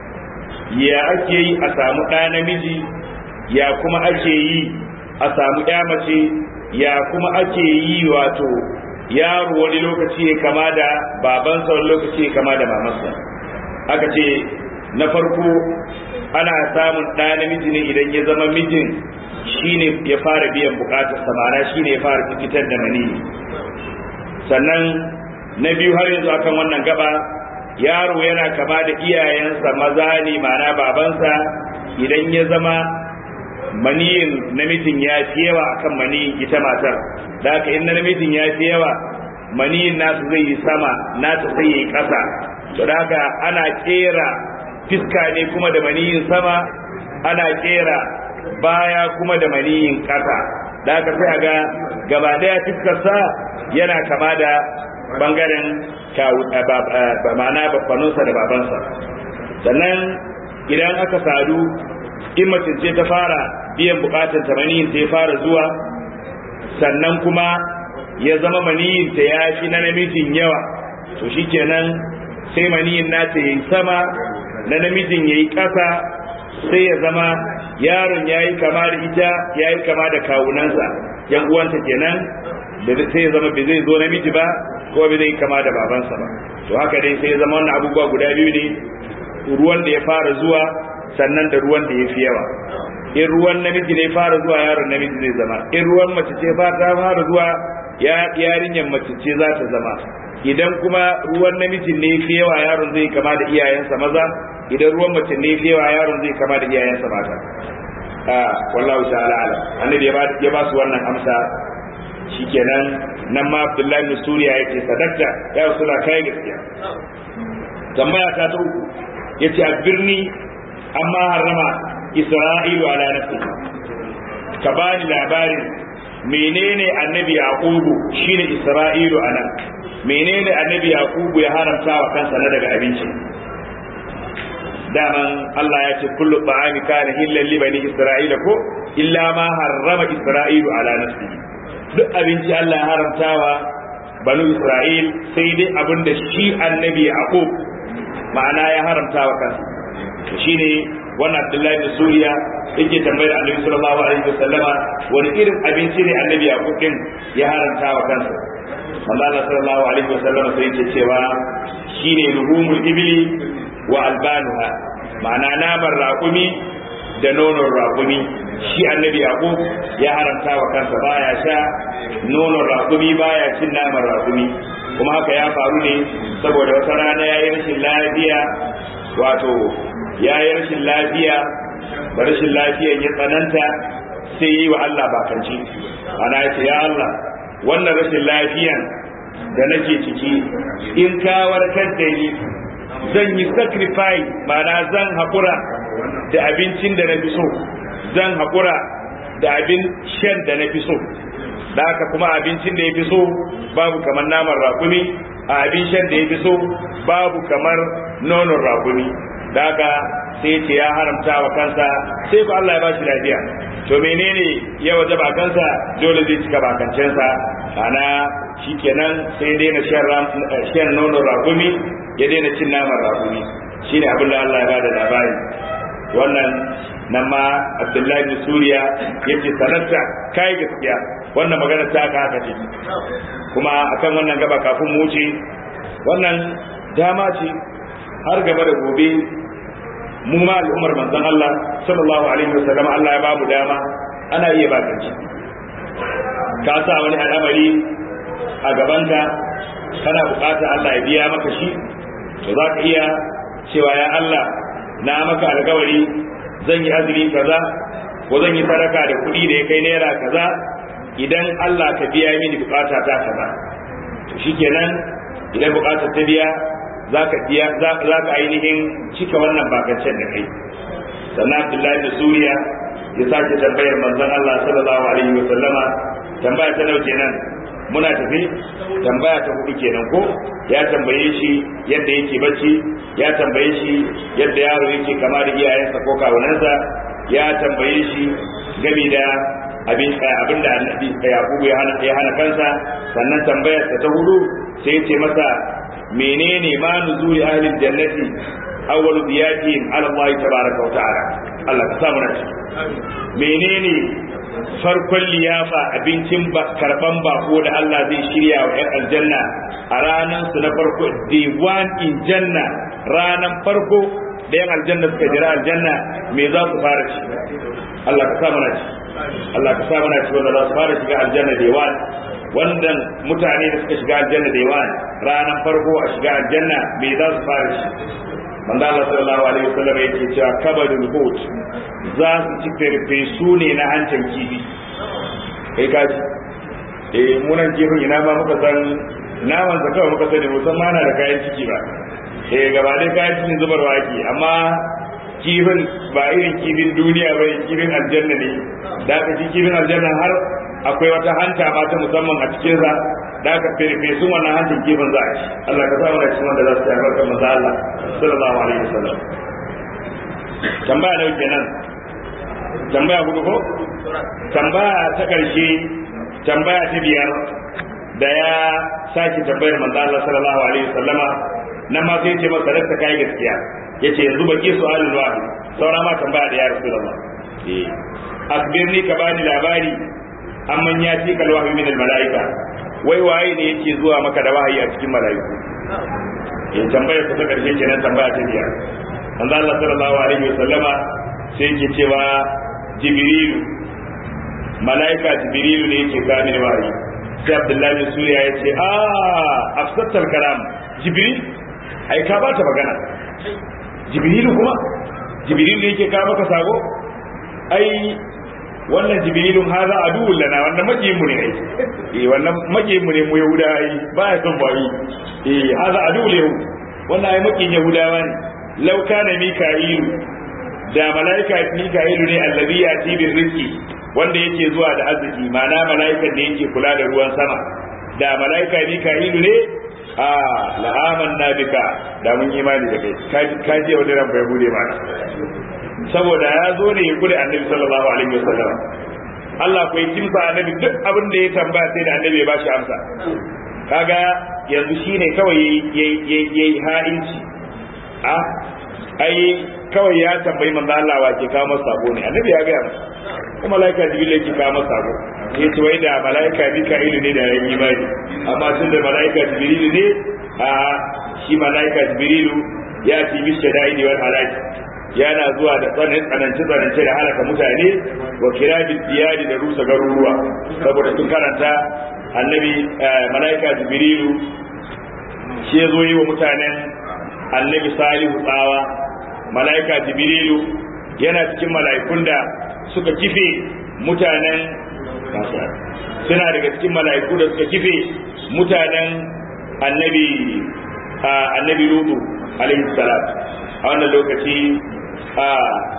ya ake yi a samu ɗa namiji ya kuma ake yi a samu ya mace ya kuma ake yi wato yaro wani lokaci ya kama da babansa wani lokaci ya kama da mamansa aka ce na farko ana samun ɗa namiji ne idan ya zama mijin shine ya fara biyan bukatar samara shine ya fara fitar da mani sannan na biyu har yanzu akan wannan gaba yaro yana kama da iyayensa maza ne mana babansa idan ya zama maniyin namijin ya fi yawa akan maniyin ita matar da haka in na namijin ya fi yawa maniyin nasu zai yi sama nata sai yi ƙasa to da haka ana kera fiska ne kuma da maniyin sama ana kera baya kuma da maniyin ƙasa da haka sai a ga gaba daya fiskarsa yana kama da bangaren ma'ana babbanunsa da babansa sannan idan aka sadu in mace ce ta fara biyan bukatar ta maniyin ta ya fara zuwa sannan kuma ya zama maniyin ta ya fi na namijin yawa to shikenan sai maniyin nata yayi sama na namijin yayi ƙasa sai ya zama yaron yayi kama da ita yayi kama da kawunansa yan uwanta kenan da sai ya zama bai zai zo namiji ba ko bai zai kama da babansa ba to haka dai sai ya zama wannan abubuwa guda biyu ne ruwan da ya fara zuwa sannan da ruwan da ya fi yawa in ruwan namiji ne fara zuwa yaron namiji zai zama in ruwan mace ce fara fara zuwa ya yarinyar mace ce za ta zama idan kuma ruwan namijin ne fi yawa yaron zai kama da iyayensa maza idan ruwan mace ne fi yawa yaron zai kama da iyayensa mata a wallahu ta'ala alam annabi ya ba ya ba su wannan amsa shikenan nan ma Abdullahi bin Suriya yake sadakta ya rasula kai gaskiya tambaya ta ta uku yace a birni amma harrama Isra'ilu ala nafsi ka bani labarin menene annabi yaqubu shine isra'ilu anan menene annabi yaqubu ya haramta wa kansa na daga abinci daman Allah ya ce kullu ta'ami kana hillan li bani isra'ila ko illa ma harrama isra'ilu ala nafsihi duk abinci Allah ya haramtawa banu isra'il sai dai abinda shi annabi yaqub ma'ana ya haramta wa kansa shine wannan Abdullahi da Suriya yake tambayar Annabi sallallahu alaihi wasallama wani irin abinci ne Annabi Yaqub din ya haranta wa kansa Allah sallallahu alaihi wasallama sai yake cewa shine luhumul ibli wa albanuha ma'ana naman raƙumi da nonon raƙumi shi Annabi Yaqub ya haramta wa kansa baya sha nonon raƙumi baya cin naman raƙumi kuma haka ya faru ne saboda wata rana ya yi rashin lafiya wato ya yi rashin lafiya da rashin lafiyan ya tsananta sai yi wa Allah bakanci ana ya ce ya Allah wannan rashin lafiyan da nake ciki in ka warkar da ni zan yi sacrifice mana zan haƙura da abincin da na fi so zan haƙura da abin shan da na fi so da haka kuma abincin da ya fi so babu kamar naman rakumi a abin shan da ya fi so babu kamar nonon rakumi da haka sai ce ya haramta wa kansa sai ku Allah ya ba shi lafiya to menene ya waje ba kansa dole zai cika bakancensa ana shikenan sai daina shan nonon rakumi ya daina cin naman rakumi shine abin da Allah ya ba da labari wannan nan ma Abdullahi bin Suriya yace sanarta kai gaskiya wannan magana ta aka haka ce kuma akan wannan gaba kafin mu wuce wannan dama ce har gaba da gobe mu ma al'ummar manzon Allah sallallahu alaihi wasallam Allah ya bamu dama ana iya bakanci ka sa wani al'amari a gabanka kana bukata Allah ya biya maka shi to za ka iya cewa ya Allah na maka alkawari zan yi azumi kaza ko zan yi sadaka da kuɗi da ya kai naira kaza idan Allah ka biya mini bukata ta kaza to shikenan idan bukatar ta biya za ka biya za ka ainihin cika wannan bakancen da kai sannan Abdullahi da Suriya ya sake tambayar manzon Allah sallallahu alaihi wa sallama tambaya ta nauke nan muna tafi tambaya ta hudu kenan ko ya tambaye shi yadda yake bacci ya tambaye shi yadda yaro yake kama da iyayensa ko kawunansa ya tambaye shi gami da abin abin da annabi yakubu ya hana ya hana kansa sannan tambayar ta hudu sai ya ce masa menene ma nuzuli ahli jannati awwalu diyatihim ala Allah tabaraka wa ta'ala Allah ka samu na menene farkon liyafa abincin karban bako da Allah zai shirya wa 'yan aljanna a ranar su na farko day one in janna ranar farko da 'yan aljanna suka jira aljanna me za su fara ci Allah ka sa mana ci Allah ka sa mana ci wanda za su fara shiga aljanna day one wannan mutane da suka shiga aljanna day one ranar farko a shiga aljanna me za su fara ci manzo Allah sallallahu alaihi wasallam yake cewa kabadul hut za su ci farfesu ne na hancin kifi kai kaji eh munan kifin ina ma muka san naman sa kawai muka sani musamman na da kayan ciki ba eh gaba dai kayan cikin zubarwa ake amma kifin ba irin kifin duniya ba kifin aljanna ne da aka ci kifin aljanna har akwai wata hanta ma ta musamman a cikin sa da aka fefe su wannan hancin kifin za a ci Allah ka sa mana cikin wanda za su yi albarkar manzo Allah sallallahu alaihi wasallam tambaya da kenan tambaya hudu ko tambaya ta karshe tambaya ta biyar da ya sake tambayar manzo Allah sallallahu alaihi wasallama nan ma sai ya ce masa da kai gaskiya yace yanzu baki su'alul wahid saura ma tambaya da ya rasulullah eh akbirni ka bani labari amman ya ci kal wahyi min al malaika wai waye ne yake zuwa maka da wahayi a cikin malaiku eh tambayar ta karshe kenan tambaya ta biyar manzo Allah sallallahu alaihi wasallama sai yake cewa jibrilu malaika jibrilu ne yake ga mini wahayi sai abdullahi bin suriya ya ce a afsattar kalam jibril ai ka ba ta magana jibrilu kuma jibrilu yake ka maka sago ai wannan jibrilun haza aduwwul lana wannan makiyin mu ne ai eh wannan makiyin mu ne mu yahuda ai ba ya son bai eh haza aduwwul yahud wannan ai makiyin yahudawa ne law kana mika'ilu da malaika mika'ilu ne allazi yati bir rizqi wanda yake zuwa da arziki ma'ana mala'ikan da yake kula da ruwan sama da mala'ika mika'ilu ne a la'aman na bika da mun imani da kai ka je wani ran bai bude mana saboda ya zo ne ya kure annabi sallallahu alaihi wasallam Allah ko kimsa annabi duk abin da ya tambaya sai da annabi ya bashi amsa kaga yanzu shine kawai yayi ha'inci a ai kawai ya tambayi manzo Allah wa ke kawo masa sabo ne annabi ya gaya masa kuma malaika jibril yake kawo masa sabo ya ce wai da malaika mika'ilu ne da ya yi imani amma tun da malaika jibril ne a shi malaika jibril ya ci bi shada'idi wal halaki yana zuwa da tsanin tsanance tsanance da halaka mutane wa kirabil diyadi da rusa garuruwa saboda sun karanta annabi malaika jibril shi ya zo yi wa mutanen annabi salihu tsawa mala'ika jibrilu yana cikin mala'ikun da suka kife mutanen suna daga cikin mala'iku da suka kife mutanen annabi annabi lutu alaihi salam a wannan lokaci a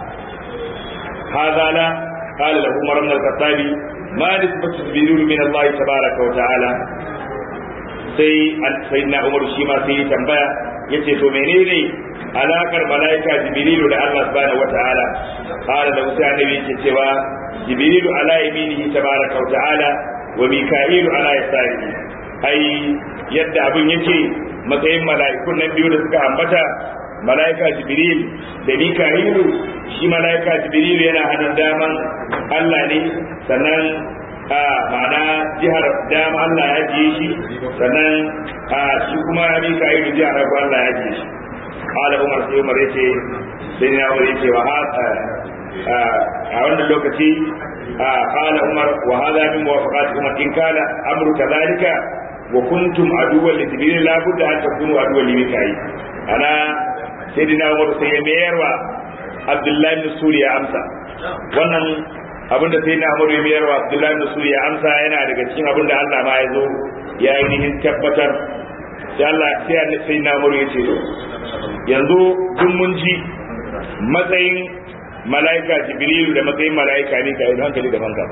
hazala قال له عمر بن الخطاب ما نسبة جبريل من الله تبارك وتعالى sai sayyidina Umar shi ma sai tambaya yace to menene alakar malaika jibrilu da Allah subhanahu wataala qala da musa annabi yake cewa jibrilu ala yaminihi tabaraka wa ta'ala wa mika'ilu ala yasarihi ai yadda abin yake matsayin mala'ikun nan biyu da suka ambata malaika jibril da mika'ilu shi malaika jibril yana hannun daman Allah ne sannan a ma'ana jihar dama Allah ya jiye shi sannan a shi kuma mika'ilu jihar hagu Allah ya jiye shi قال عمر sai Umar yace sai na Umar yace wa a wannan lokaci قال عمر وهذا من موافقات عمر إن كان أمر كذلك وكنتم عدوا لجبريل لا بد أن تكونوا عدوا لميكائيل أنا سيدنا عمر سيمير عبد الله بن سوريا أمسى wannan abin da sai na amuru ya mayarwa abdullahi da su ya amsa yana daga cikin abin da Allah ma ya zo ya ainihin tabbatar sai Allah sai sai na amuru ya ce yanzu duk mun ji matsayin mala'ika jibrilu da matsayin mala'ika ne ka yi hankali da banka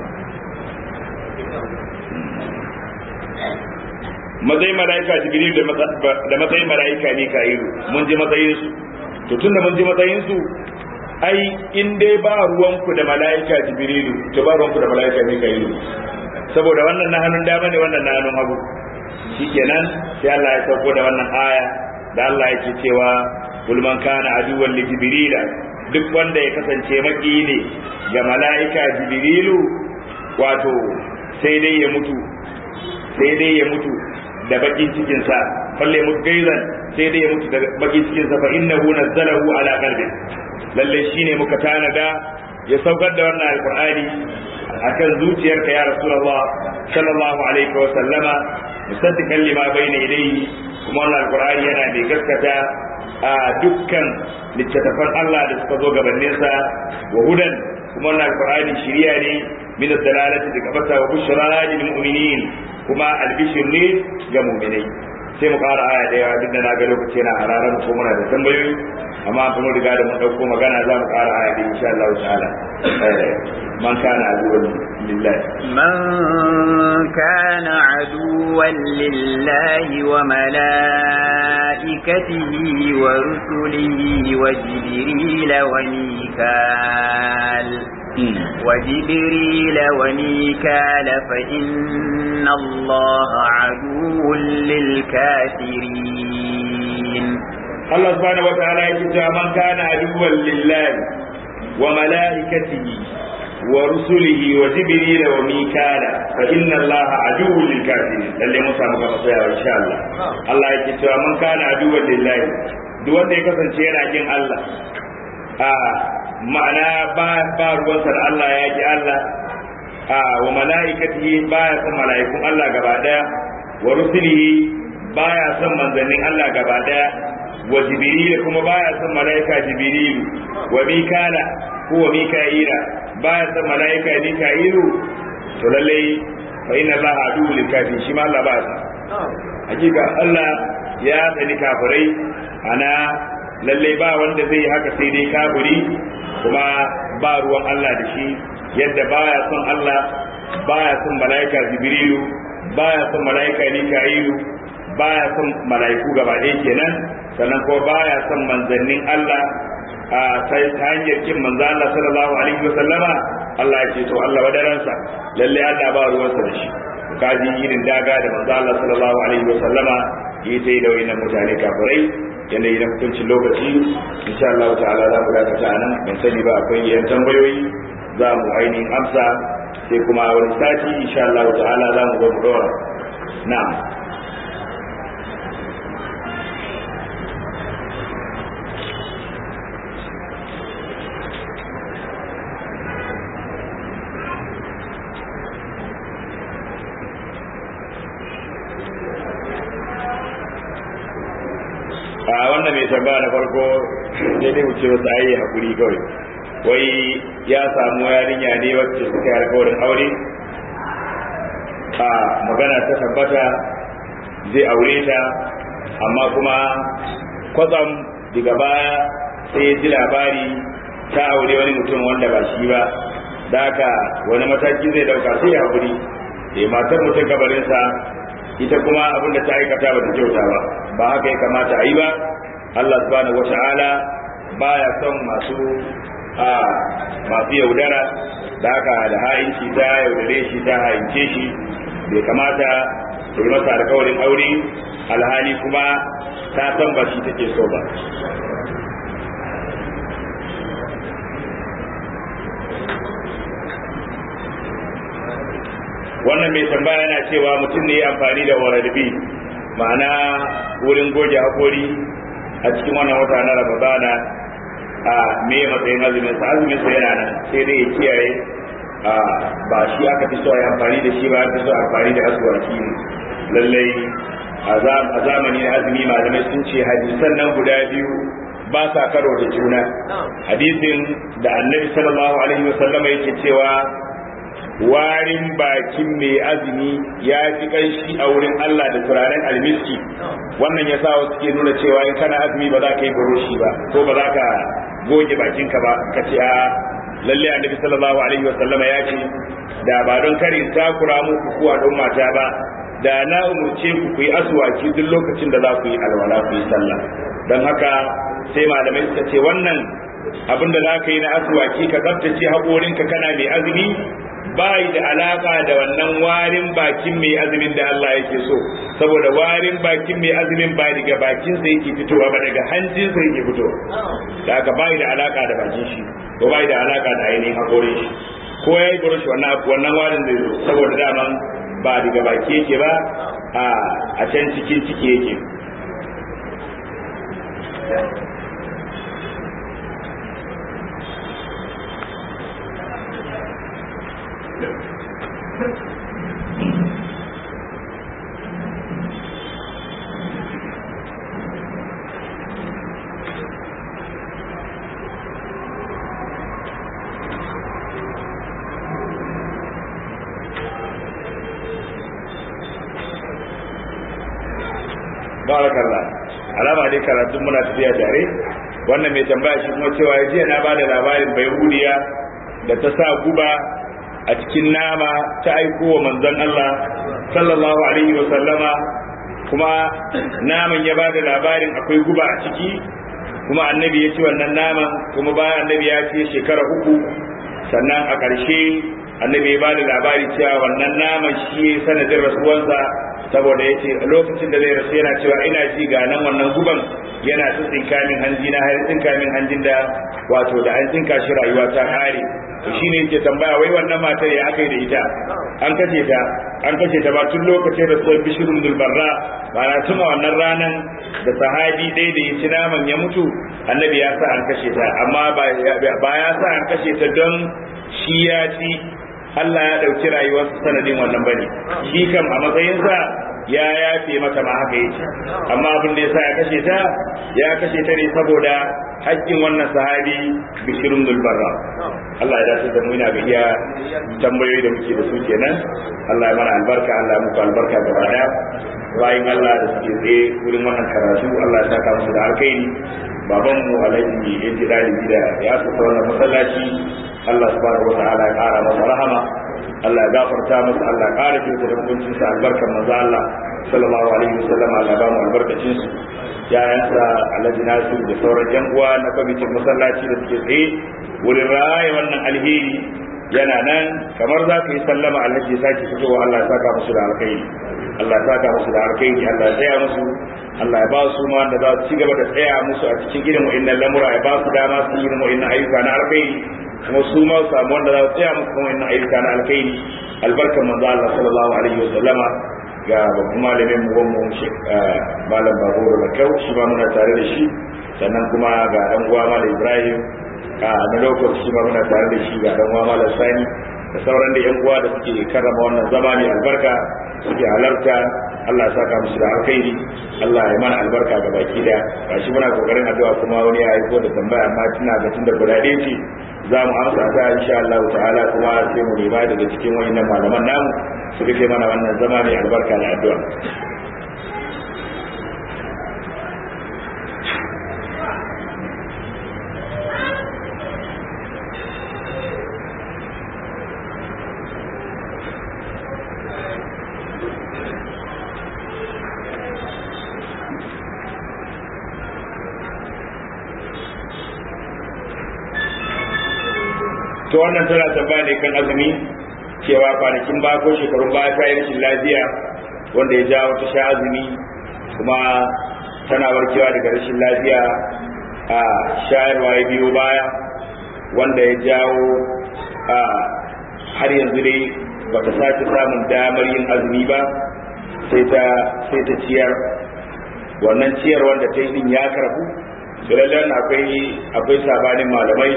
matsayin mala'ika jibrilu da matsayin mala'ika ne ka yi mun ji matsayin su to tun da mun ji matsayin su ai in dai ba ruwanku da mala'ika jibrilu to ba ruwanku da mala'ika ne ka yi saboda wannan na hannun dama ne wannan na hannun hagu shikenan sai Allah ya sauko da wannan aya da Allah yake cewa kul man kana aduwwan li jibrila duk wanda ya kasance maki ne ga mala'ika jibrilu wato sai dai ya mutu sai dai ya mutu da bakin cikin sa falle mutu gaizan sai dai ya mutu da bakin cikin sa fa innahu nazzalahu ala qalbi lalle shine muka tanada ya saukar da wannan alqur'ani akan zuciyarka ya rasulullah sallallahu alaihi wa sallama musaddiqan lima bayna yadayhi kuma wannan alqur'ani yana da gaskata a dukkan littattafan Allah da suka zo gabaninsa wa hudan kuma wannan alqur'ani shiriya ne min ad-dalalati daga bata wa bushra lil mu'minin kuma albishir ne ga mu'minai sai mu ƙara aya daya duk da na ga lokaci na hararan ko muna da tambayoyi amma an mun riga da mun dauko magana za mu ƙara aya da insha Allah ta'ala man kana aduwwan lillahi من كان عدوا لله وملائكته ورسله وجبريل وميكال وجبريل وميكال فإن الله عدو للكافرين الله سبحانه وتعالى يقول من كان عدوا لله وملائكته ورسله وجبريل وميكال فإن الله عدو للكافرين للي موسى مكفى إن شاء الله الله يقول من كان عدوا لله duk wanda ya kasance yana kin Allah a ma'ana ba ba ruwansa da Allah ya ki Allah a wa mala'ikatihi baya son mala'ikun Allah gaba daya wa rusulihi baya son manzannin Allah gaba daya wa jibril kuma baya son mala'ika jibril wa mikala ko wa mika'ila baya son mala'ika mika'ilu to lalle fa inna Allah adu lil kafirin shi ma Allah ba sa hakika Allah ya sani kafirai ana lalle ba wanda zai haka sai dai kafiri kuma ba ruwan Allah da shi yadda baya son Allah baya son mala'ika jibrilu baya son mala'ika mika'ilu baya son mala'iku gaba ɗaya kenan sannan kuma baya son manzannin Allah a sai ta hanyar kin manzo Allah sallallahu alaihi wa sallama Allah ya ce to Allah wadaransa lalle Allah ba ruwansa da shi kaji irin daga da manzo Allah sallallahu alaihi wa sallama yi ta yi da wayannan mutane kafirai yanda idan hukuncin lokaci insha Allah ta'ala za mu dakata nan ban sani ba akwai yan tambayoyi za mu ainihin amsa sai kuma wani sati insha Allah ta'ala za mu zo mu dora na'am a wannan mai tambaya na farko sai dai wuce wasu ayi hakuri kawai wai ya samu yarinya ne wacce suka yi alkawarin aure a magana ta tabbata zai aure ta amma kuma kwatsam daga baya sai ya ji labari ta aure wani mutum wanda ba shi ba da haka wani mataki zai dauka sai ya haƙuri da matar mutum gabarinsa ita kuma abin da ta aikata ba ta kyauta ba ba haka ya kamata a yi ba Allah subhanahu wata'ala baya son masu a masu yaudara da haka da ha'inci ta yaudare shi ta ha'ince shi bai kamata ta yi masa alkawarin aure alhali kuma ta san ba shi take so ba wannan mai tambaya yana cewa mutum ne ya amfani da wararbi ma'ana wurin goge haƙori a cikin wannan wata na ramadana a me matsayin azumin sa azumin sa yana nan sai dai ya kiyaye a ba shi aka fi so a yi amfani da shi ba aka fi so amfani da aswaki ne lallai a zamani na azumi malamai sun ce hadisan nan guda biyu ba sa karo da juna hadisin da annabi sallallahu alaihi wasallam yake cewa warin bakin mai azumi ya fi kanshi a wurin Allah da turaren almiski wannan ya sa wasu ke nuna cewa in kana azumi ba za ka yi buroshi ba ko ba za ka goge bakinka ba ka ce a lalle annabi sallallahu alaihi wa sallama ya ce da ba don karin takura muku kuwa don mata ba da na umurce ku ku yi aswaki duk lokacin da za ku yi alwala ku yi sallah don haka sai malamai suka ce wannan abin da za ka yi na aswaki ka tsaftace haƙorinka kana mai azumi bai da alaka da wannan warin bakin mai azumin da Allah yake so saboda warin bakin mai azumin ba daga bakin sa yake fitowa ba daga hancin sa yake fitowa da haka bai da alaka da bakin shi ko bai da alaka da ainihin hakorin shi ko yayi burush wannan wannan warin zai zo saboda daman ba daga baki yake ba a a can cikin ciki yake barakallah alama dai karatun muna tafiya tare wannan mai tambaya shi kuma cewa jiya na bada labarin bai hudiya da ta sa guba a cikin nama ta aiko wa manzon Allah sallallahu alaihi wa sallama kuma naman ya bada labarin akwai guba a ciki kuma annabi ya ci wannan naman kuma bayan annabi ya ce shekara uku sannan a ƙarshe annabi ya bada labari cewa wannan naman shi sanadin rasuwansa saboda ya ce lokacin da zai rasu yana cewa ina ji ga nan wannan guban yana ta tsinka min hanji na har tsinka min hanjin da wato da an tsinka shi rayuwa ta kare to shine yake tambaya wai wannan matar ya aka yi da ita an kace ta an kace ta ba tun lokacin da tsohon bishirun dulbarra ba na tuma wannan ranan da sahabi ɗaya da ya ci naman ya mutu annabi ya sa an kashe ta amma ba ya sa an kashe ta don shi ya ci Allah ya ɗauki rayuwarsa sanadin wannan bane shi kam a matsayinsa ya yafe mata ma haka yake amma abin da yasa ya kashe ta ya kashe ta ne saboda haƙƙin wannan sahabi bishirun dulbarra Allah ya dace da mu ina ga iya tambayoyi da muke da su kenan Allah ya mana albarka Allah ya muku albarka gaba daya bayan Allah da suke tsaye wurin wannan karatu Allah ya saka musu da alkhairi baban mu alhaji ya ji dalibi da ya saka wannan masallaci Allah subhanahu wa ta'ala ya kara masa rahama Allah ya gafarta masa Allah ya kara shi da hukuncin sa albarkan manzo Allah sallallahu alaihi wasallam Allah ya ba mu albarkacin su yayansa alhaji nasu da sauran yan uwa na kwamitin masallaci da suke tsaye wurin raya wannan alheri yana nan kamar za ka yi sallama alhaji ya sake fitowa Allah ya saka musu da alkhairi Allah ya saka musu da alkhairi Allah ya tsaya musu Allah ya ba su ma da za su ci gaba da tsaya musu a cikin irin wa'annan lamura ya ba su dama su yi irin wa'annan ayyuka na alkhairi kuma su ma su samu wanda za su tsaya musu kuma wa'annan ayyuka na alkhairi albarkan manzo Allah sallallahu alaihi wa sallama ga babban malamin mu mu malam Babur da Kau shi ma muna tare da shi sannan kuma ga dan uwa malam Ibrahim a na lokaci shi ma muna tare da shi ga dan uwa malam Sani da sauran da yan uwa da suke karrama wannan zama mai albarka suke halarta Allah ya saka musu da alkhairi Allah ya mana albarka ga baki da gashi muna kokarin addu'a kuma wani ya aiko da tambaya amma tana ga tunda guda ɗaya ce za mu amsa ta insha Allah ta'ala kuma sai mu nema daga cikin wayannan malaman namu su rike mana wannan zama mai albarka da addu'a to wannan tana tambaya ne kan azumi cewa kwanakin ba ko shekarun ba ta yi rashin lafiya wanda ya jawo ta sha azumi kuma tana warkewa daga rashin lafiya a shayarwa ya biyo baya wanda ya jawo a har yanzu dai ba ta sake samun damar yin azumi ba sai ta sai ta ciyar wannan ciyar wanda ta yi din ya karbu to lallai akwai akwai sabanin malamai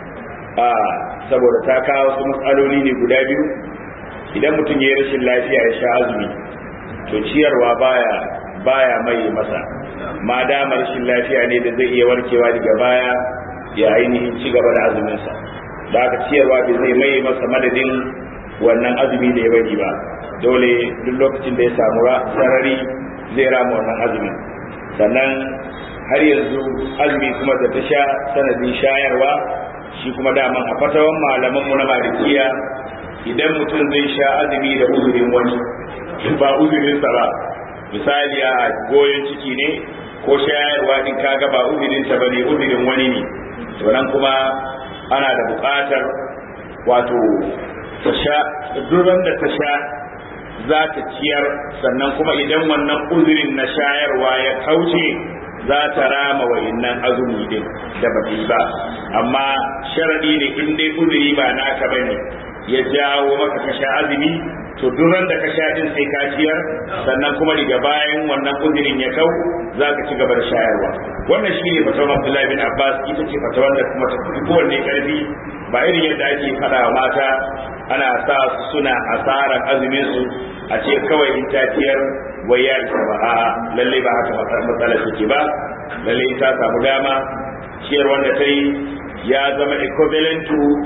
a saboda ta kawo wasu matsaloli ne guda biyu idan mutum ya yi rashin lafiya ya sha azumi to ciyarwa baya baya mai masa ma dama rashin lafiya ne da zai iya warkewa daga baya ya ainihin ci gaba da azuminsa da aka ciyarwa bai zai mai masa madadin wannan azumi da ya bari ba dole duk lokacin da ya samu sarari zai rama wannan azumin sannan har yanzu azumi kuma da ta sha sanadin shayarwa shi kuma daman a fatawan malaman mu na malikiya idan mutum zai sha azumi da uzurin wani ba uzurin sa ba misali a goyon ciki ne ko shayarwa din kaga ba uzurin ta bane uzurin wani ne to nan kuma ana da buƙatar wato ta sha duran da ta sha za ta ciyar sannan kuma idan wannan uzurin na shayarwa ya kauce za ta rama wa'innan azumi din da ba yi ba amma sharadi ne in dai uzuri ba naka bane ya jawo maka ka sha azumi to duran da ka sha din sai ka ciyar sannan kuma daga bayan wannan uzurin ya kau za ka ci gaba da shayarwa wannan shi ne fatawar Abdullahi bin Abbas ita ce fatawar da kuma ta fi kowanne karfi ba irin yadda ake faɗa wa mata ana sa su suna asarar azumin su a ce kawai in ta ciyar wai ya isa ba a lalle ba haka matsala take ba lalle ta samu dama ciyar wanda ta yi ya zama equivalent to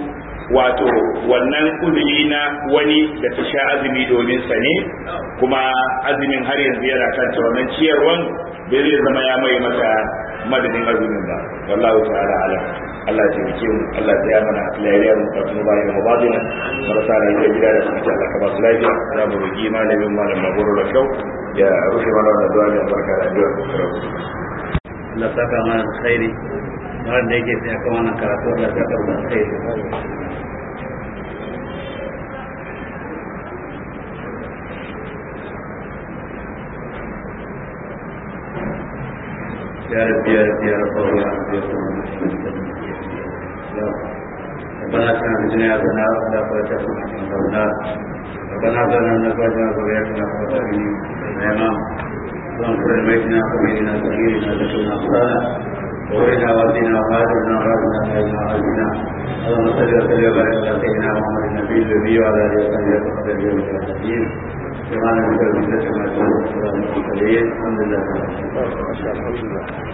wato wannan uzuri na wani da ta sha azumi domin sa ne kuma azumin har yanzu yana kanta wannan ciyarwan bai zai zama ya mai mata madadin azumin ba wallahu ta'ala alam Allah ya taimake mu Allah ya tsaya mana lafiya mu ka kuma bayan mu badina marasa lafiya gida da kuma Allah ka ba su lafiya za mu roki malamin malam Maburu da kyau ya rufe mana wannan du'a da barka da addu'a Allah saka mana alkhairi wanda yake sai aka wannan karatu Allah saka mana alkhairi يا رب يا رب يا رب يا رب يا رب ربنا اتنا في الدنيا حسنه وفي الاخره حسنه وقنا ربنا ظلمنا انفسنا وذريتنا قرة اعين يا امام وانصر بيتنا وبيننا سبيلنا ذكرنا اخطانا وورنا والدنا وهاجرنا وغادنا وهاجرنا وهاجرنا اللهم صل وسلم وبارك على سيدنا محمد النبي الذي وعلى اله وصحبه وسلم يوم الدين سبحان ربك رب العزه عما يصفون وسلام على المرسلين الحمد لله رب العالمين